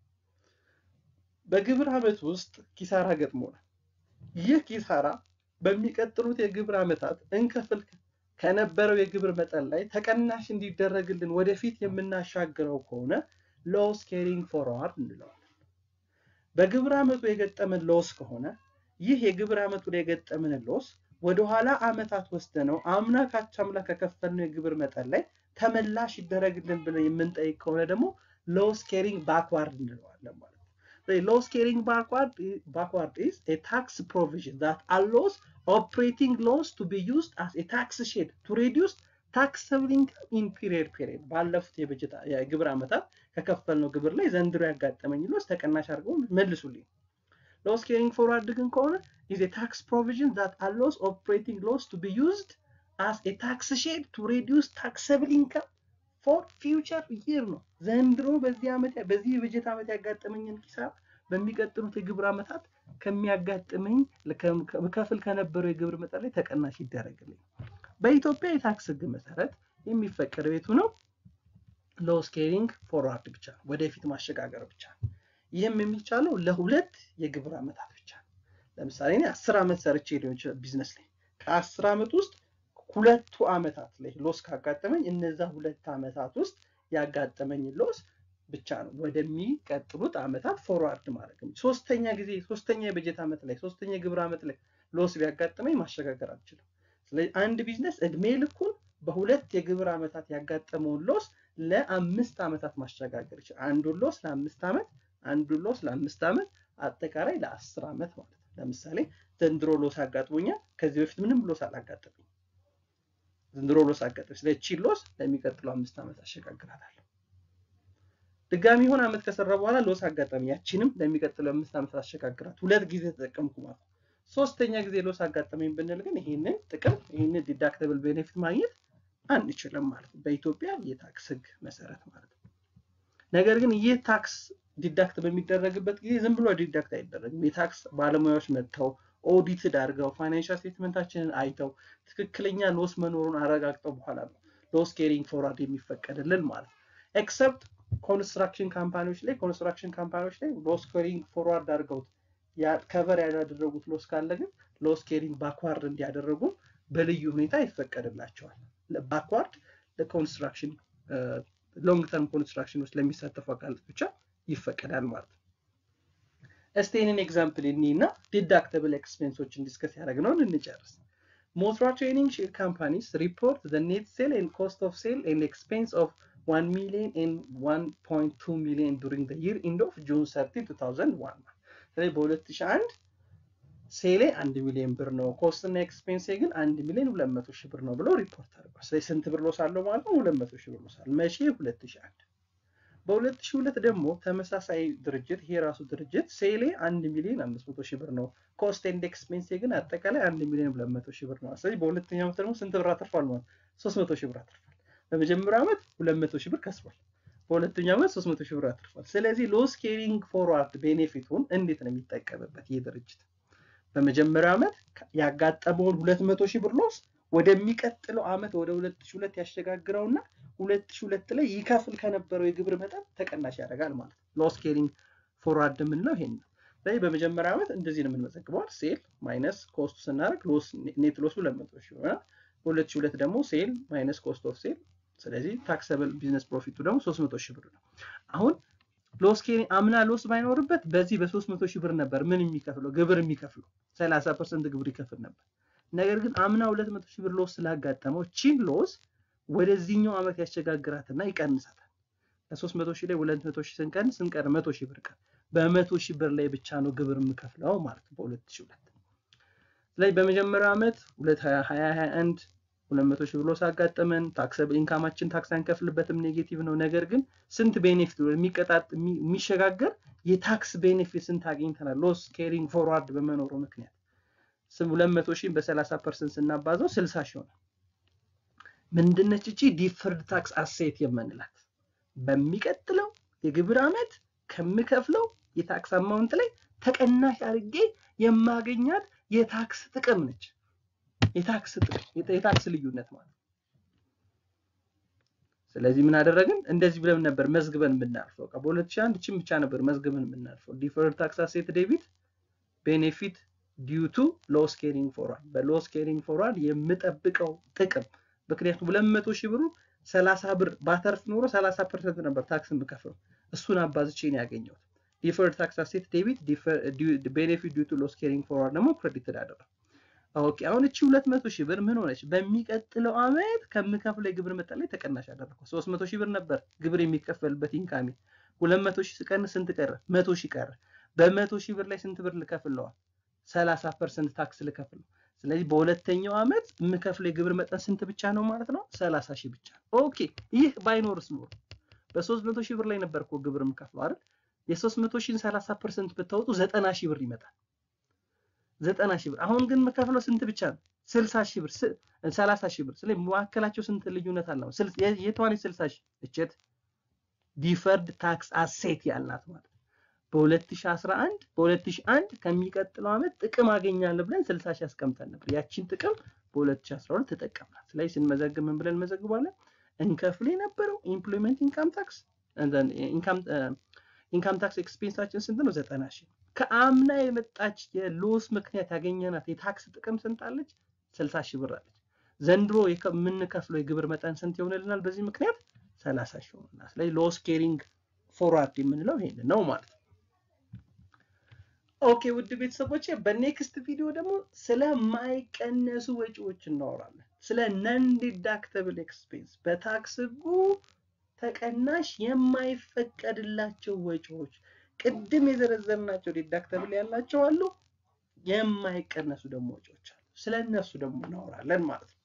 በግብር ዓመት ውስጥ ኪሳራ ገጥሞናል። ይህ ኪሳራ በሚቀጥሉት የግብር ዓመታት እንከፍል ከነበረው የግብር መጠን ላይ ተቀናሽ እንዲደረግልን ወደፊት የምናሻግረው ከሆነ ሎስ ኬሪንግ ፎርዋርድ እንለዋለን። በግብር ዓመቱ የገጠመን ሎስ ከሆነ ይህ የግብር ዓመቱ ላይ የገጠመን ሎስ ወደኋላ ዓመታት ወስደነው አምና ካቻምላ ከከፈልነው የግብር መጠን ላይ ተመላሽ ይደረግልን ብለን የምንጠይቅ ከሆነ ደግሞ ሎስ ኬሪንግ ባክዋርድ እንለዋለን ማለት ነው። ሎስ ኬሪንግ ባክዋርድ backward is a tax provision that allows operating loss to be used as a tax shed to reduce taxable income in period period ባለፉት የበጀት የግብር ዓመታት ከከፈልነው ግብር ላይ ዘንድሮ ያጋጠመኝ ሎስ ተቀናሽ አድርገው መልሱልኝ። ሎስ ኬሪንግ ፎርዋርድ ግን ከሆነ is a tax provision that allows operating loss to be used as a tax shed to reduce taxable income ፎር ፊውቸር ይር ነው። ዘንድሮ በዚህ ዓመት በዚህ የበጀት ዓመት ያጋጠመኝን ኪሳራ በሚቀጥሉት የግብር ዓመታት ከሚያጋጥመኝ ከፍል ከነበረው የግብር መጠን ላይ ተቀናሽ ይደረግልኝ። በኢትዮጵያ የታክስ ሕግ መሰረት የሚፈቀደው የቱ ነው? ሎስ ኬሪንግ ፎርዋርድ ብቻ ነው፣ ወደፊት ማሸጋገር ብቻ ነው። ይህም የሚቻለው ለሁለት የግብር ዓመታት ብቻ ነው። ለምሳሌ እኔ አስር ዓመት ሰርቼ ሊሆን ይችላል ቢዝነስ ላይ ከአስር ዓመት ውስጥ ሁለቱ ዓመታት ላይ ሎስ ካጋጠመኝ እነዛ ሁለት ዓመታት ውስጥ ያጋጠመኝ ሎስ ብቻ ነው ወደሚቀጥሉት ዓመታት ፎርዋርድ ማድረግ ነው። ሶስተኛ ጊዜ ሶስተኛ የበጀት ዓመት ላይ ሶስተኛ የግብር ዓመት ላይ ሎስ ቢያጋጥመኝ ማሸጋገር አልችልም። ስለዚህ አንድ ቢዝነስ እድሜ ልኩን በሁለት የግብር ዓመታት ያጋጠመውን ሎስ ለአምስት ዓመታት ማሸጋገር ይችላል። አንዱን ሎስ ለአምስት ዓመት አንዱን ሎስ ለአምስት ዓመት አጠቃላይ ለአስር ዓመት ማለት ነው። ለምሳሌ ዘንድሮ ሎስ አጋጥሞኛል። ከዚህ በፊት ምንም ሎስ አላጋጠመኝ ዘንድሮ ሎስ አጋጠመኝ። ስለዚህ ቺን ሎስ ለሚቀጥለው አምስት ዓመት አሸጋግራታለሁ። ድጋሚ የሆነ ዓመት ከሰራ በኋላ ሎስ አጋጠመኝ፣ ያቺንም ለሚቀጥለው አምስት ዓመት አሸጋግራት። ሁለት ጊዜ ተጠቀምኩ ማለት ነው። ሶስተኛ ጊዜ ሎስ አጋጠመኝ ብንል ግን ይሄንን ጥቅም ይሄንን ዲዳክተብል ቤኔፊት ማግኘት አንችልም ማለት ነው፣ በኢትዮጵያ የታክስ ሕግ መሰረት ማለት ነው። ነገር ግን ይህ ታክስ ዲዳክት በሚደረግበት ጊዜ ዝም ብሎ ዲዳክት አይደረግም። የታክስ ባለሙያዎች መጥተው ኦዲትድ አድርገው ፋይናንሻል ስቴትመንታችንን አይተው ትክክለኛ ሎስ መኖሩን አረጋግጠው በኋላ ነው ሎስ ኬሪንግ ፎርዋርድ የሚፈቀድልን ማለት ነው። ኤክሰፕት ኮንስትራክሽን ካምፓኒዎች ላይ ኮንስትራክሽን ካምፓኒዎች ላይ ሎስ ኬሪንግ ፎርዋርድ አድርገውት ከቨር ያላደረጉት ሎስ ካለ ግን ሎስ ኬሪንግ ባክዋርድ እንዲያደረጉ በልዩ ሁኔታ ይፈቀድላቸዋል። ባክዋርድ ለኮንስትራክሽን ሎንግ ተርም ኮንስትራክሽን ውስጥ ለሚሳተፉ አካላት ብቻ ይፈቀዳል ማለት ነው። እስቲ ይህንን ኤግዛምፕል እኒ እና ዲዳክተብል ኤክስፔንሶችን ዲስከስ ያደረግነውን እንጨርስ። ሞትራ ትሬኒንግ ሼር ካምፓኒስ ሪፖርት ዘ ኔት ሴል ኤንድ ኮስት ኦፍ ሴል ኤንድ ኤክስፔንስ ኦፍ 1 ሚሊዮን ኤንድ 1.2 ሚሊዮን ዱሪንግ ዘ ይር ኢንድ ኦፍ ጁን 30 2001 ስለዚህ በ2001 ሴሌ 1 ሚሊዮን ብር ነው፣ ኮስት እና ኤክስፔንሴ ግን 1 ሚሊዮን 200 ሺህ ብር ነው ብሎ ሪፖርት አድርጓል። ስለዚህ ስንት ብር ሎስ አለው ማለት ነው? 200 ሺህ ብር ሎስ አለው። መቼ? 2001 በ2002 ደግሞ ተመሳሳይ ድርጅት ይሄ ራሱ ድርጅት ሴሌ 1 ሚሊዮን 500 ሺህ ብር ነው፣ ኮስት ኤንድ ኤክስፔንስ ግን አጠቃላይ 1 ሚሊዮን 200 ሺህ ብር ነው። ስለዚህ በሁለተኛው ዓመት ደግሞ ስንት ብር አትርፏል ማለት 300 ሺህ ብር አትርፏል። በመጀመሪያው ዓመት 200 ሺህ ብር ከስሯል። በሁለተኛው ዓመት 300 ሺህ ብር አትርፏል። ስለዚህ ሎስ ኬሪንግ ፎርዋርድ ቤኔፊቱን እንዴት ነው የሚጠቀምበት ይህ ድርጅት? በመጀመሪያው ዓመት ያጋጠመውን 200 ሺህ ብር ሎስ ወደሚቀጥለው ዓመት ወደ 2002 ያሸጋግረውና 2002 ላይ ይከፍል ከነበረው የግብር መጠን ተቀናሽ ያደርጋል ማለት ነው። ሎስ ኬሪንግ ፎርዋርድ የምንለው ይሄን ነው። ስለዚህ በመጀመሪያ ዓመት እንደዚህ ነው የምንመዘግበው። ሴል ማይነስ ኮስቱ ስናደርግ ሎስ ኔት ሎሱ 200 ሺህ ይሆናል። በ2002 ደግሞ ሴል ማይነስ ኮስት ኦፍ ሴል ስለዚህ ታክሰብል ቢዝነስ ፕሮፊቱ ደግሞ 300 ሺህ ብር ነው። አሁን ሎስ ኬሪ አምና ሎስ ባይኖርበት በዚህ በ300 ሺህ ብር ነበር ምን የሚከፍለው ግብር የሚከፍለው 30% ግብር ይከፍል ነበር። ነገር ግን አምና 200 ሺህ ብር ሎስ ስላጋጠመው ቺን ሎስ ወደዚህኛው ዓመት ያሸጋግራትና ይቀንሳታል። ከ300 ሺህ ላይ 200 ሺህ ስንቀንስ ስንቀር 100 ሺህ ብር ቀር በ100 ሺህ ብር ላይ ብቻ ነው ግብር የምከፍለው ማለት ነው በ2002 ስለዚህ በመጀመሪያው ዓመት 2021 200 ሺህ ብሎ ሳጋጠመን ታክሰብል ኢንካማችን ታክስ አንከፍልበትም ኔጌቲቭ ነው። ነገር ግን ስንት ቤኔፊት የሚቀጣጥ የሚሸጋገር የታክስ ቤኔፊት ስንት አግኝተናል? ሎስ ኬሪንግ ፎርዋርድ በመኖሩ ምክንያት 200 ሺህ በ30 ፐርሰንት ስናባዘው 60 ሺህ ሆነ። ምንድነች እቺ ዲፈርድ ታክስ አሴት የምንላት በሚቀጥለው የግብር ዓመት ከምከፍለው የታክስ አማውንት ላይ ተቀናሽ አድርጌ የማገኛት የታክስ ጥቅም ነች። የታክስ ጥቅም የታክስ ልዩነት ማለት ስለዚህ ምን አደረግን? እንደዚህ ብለን ነበር መዝግበን የምናልፈው። በቃ በ2001 እቺን ብቻ ነበር መዝግበን የምናልፈው። ዲፈርድ ታክስ አሴት ዴቢት ቤኔፊት ዲዩ ቱ ሎስ ኬሪንግ ፎርዋርድ በሎስ ኬሪንግ ፎርዋርድ የምጠብቀው ጥቅም ምክንያቱም 200 ሺህ ብሩ 30 ብር ባተርፍ ኖሮ 30 ፐርሰንት ነበር ታክስ የምከፍለው እሱን አባዝቼ ነው ያገኘሁት። ዲፈርድ ታክስ አሴት ዴቢት ቤኔፊት ዲዩ ቱ ሎስ ኬሪንግ ፎርዋርድ ደግሞ ክሬዲትድ አደረግ ኦኬ አሁን እቺ 200 ሺህ ብር ምን ሆነች? በሚቀጥለው ዓመት ከምከፍለው የግብር መጠን ላይ ተቀናሽ አደረኩ። 300 ሺህ ብር ነበር ግብር የሚከፈልበት ኢንካሚ 200 ሺህ ስቀንስ ስንት ቀረ? 100 ሺህ ቀረ። በ100 ሺህ ብር ላይ ስንት ብር ልከፍለዋል? 30% ታክስ ልከፍል። ስለዚህ በሁለተኛው ዓመት የምከፍለው የግብር መጠን ስንት ብቻ ነው ማለት ነው? 30 ሺህ ብቻ። ኦኬ ይህ ባይኖርስ ኖሮ በ300 ሺህ ብር ላይ ነበር እኮ ግብር የምከፍለው አይደል? የ300 ሺህን 30% ብታወጡ 90 ሺህ ብር ይመጣል። ዘጠና ሺህ ብር አሁን ግን የምከፍለው ስንት ብቻ ነው? ስልሳ ሺህ ብር ሰላሳ ሺህ ብር። ስለዚህ መካከላቸው ስንት ልዩነት አለው? የቷን ስልሳ ሺህ እቸት ዲፈርድ ታክስ አሴት ያልናት ማለት በ2011 በ2001 ከሚቀጥለው ዓመት ጥቅም አገኛለሁ ብለን 60 ሺህ አስቀምጠን ነበር። ያቺን ጥቅም በ2012 ተጠቀምናት። ስለዚህ ስንመዘግብ ምን ብለን እንመዘግባለን? እንከፍል የነበረው ኢምፕሎይመንት ኢንካም ታክስ ኢንካም ታክስ ኤክስፔንሳችን ስንት ነው? 90 ሺህ ከአምና የመጣች የሎስ ምክንያት ያገኘናት የታክስ ጥቅም ስንት አለች? 60 ሺህ ብር አለች። ዘንድሮ የምንከፍለው የግብር መጠን ስንት ይሆንልናል? በዚህ ምክንያት 30 ሺህ ይሆንልናል። ስለዚህ ሎስ ኬሪንግ ፎርዋርድ የምንለው ይሄን ነው ማለት ነው። ኦኬ ውድ ቤተሰቦቼ በኔክስት ቪዲዮ ደግሞ ስለማይቀነሱ ወጪዎች እናወራለን። ስለ ነን ዲዳክተብል ኤክስፔንስ በታክስ ሕጉ ተቀናሽ የማይፈቀድላቸው ወጪዎች ቅድም የዘረዘርናቸው ዲዳክተብል ያላቸው አሉ፣ የማይቀነሱ ደግሞ ወጪዎች አሉ። ስለ እነሱ ደግሞ እናወራለን ማለት ነው።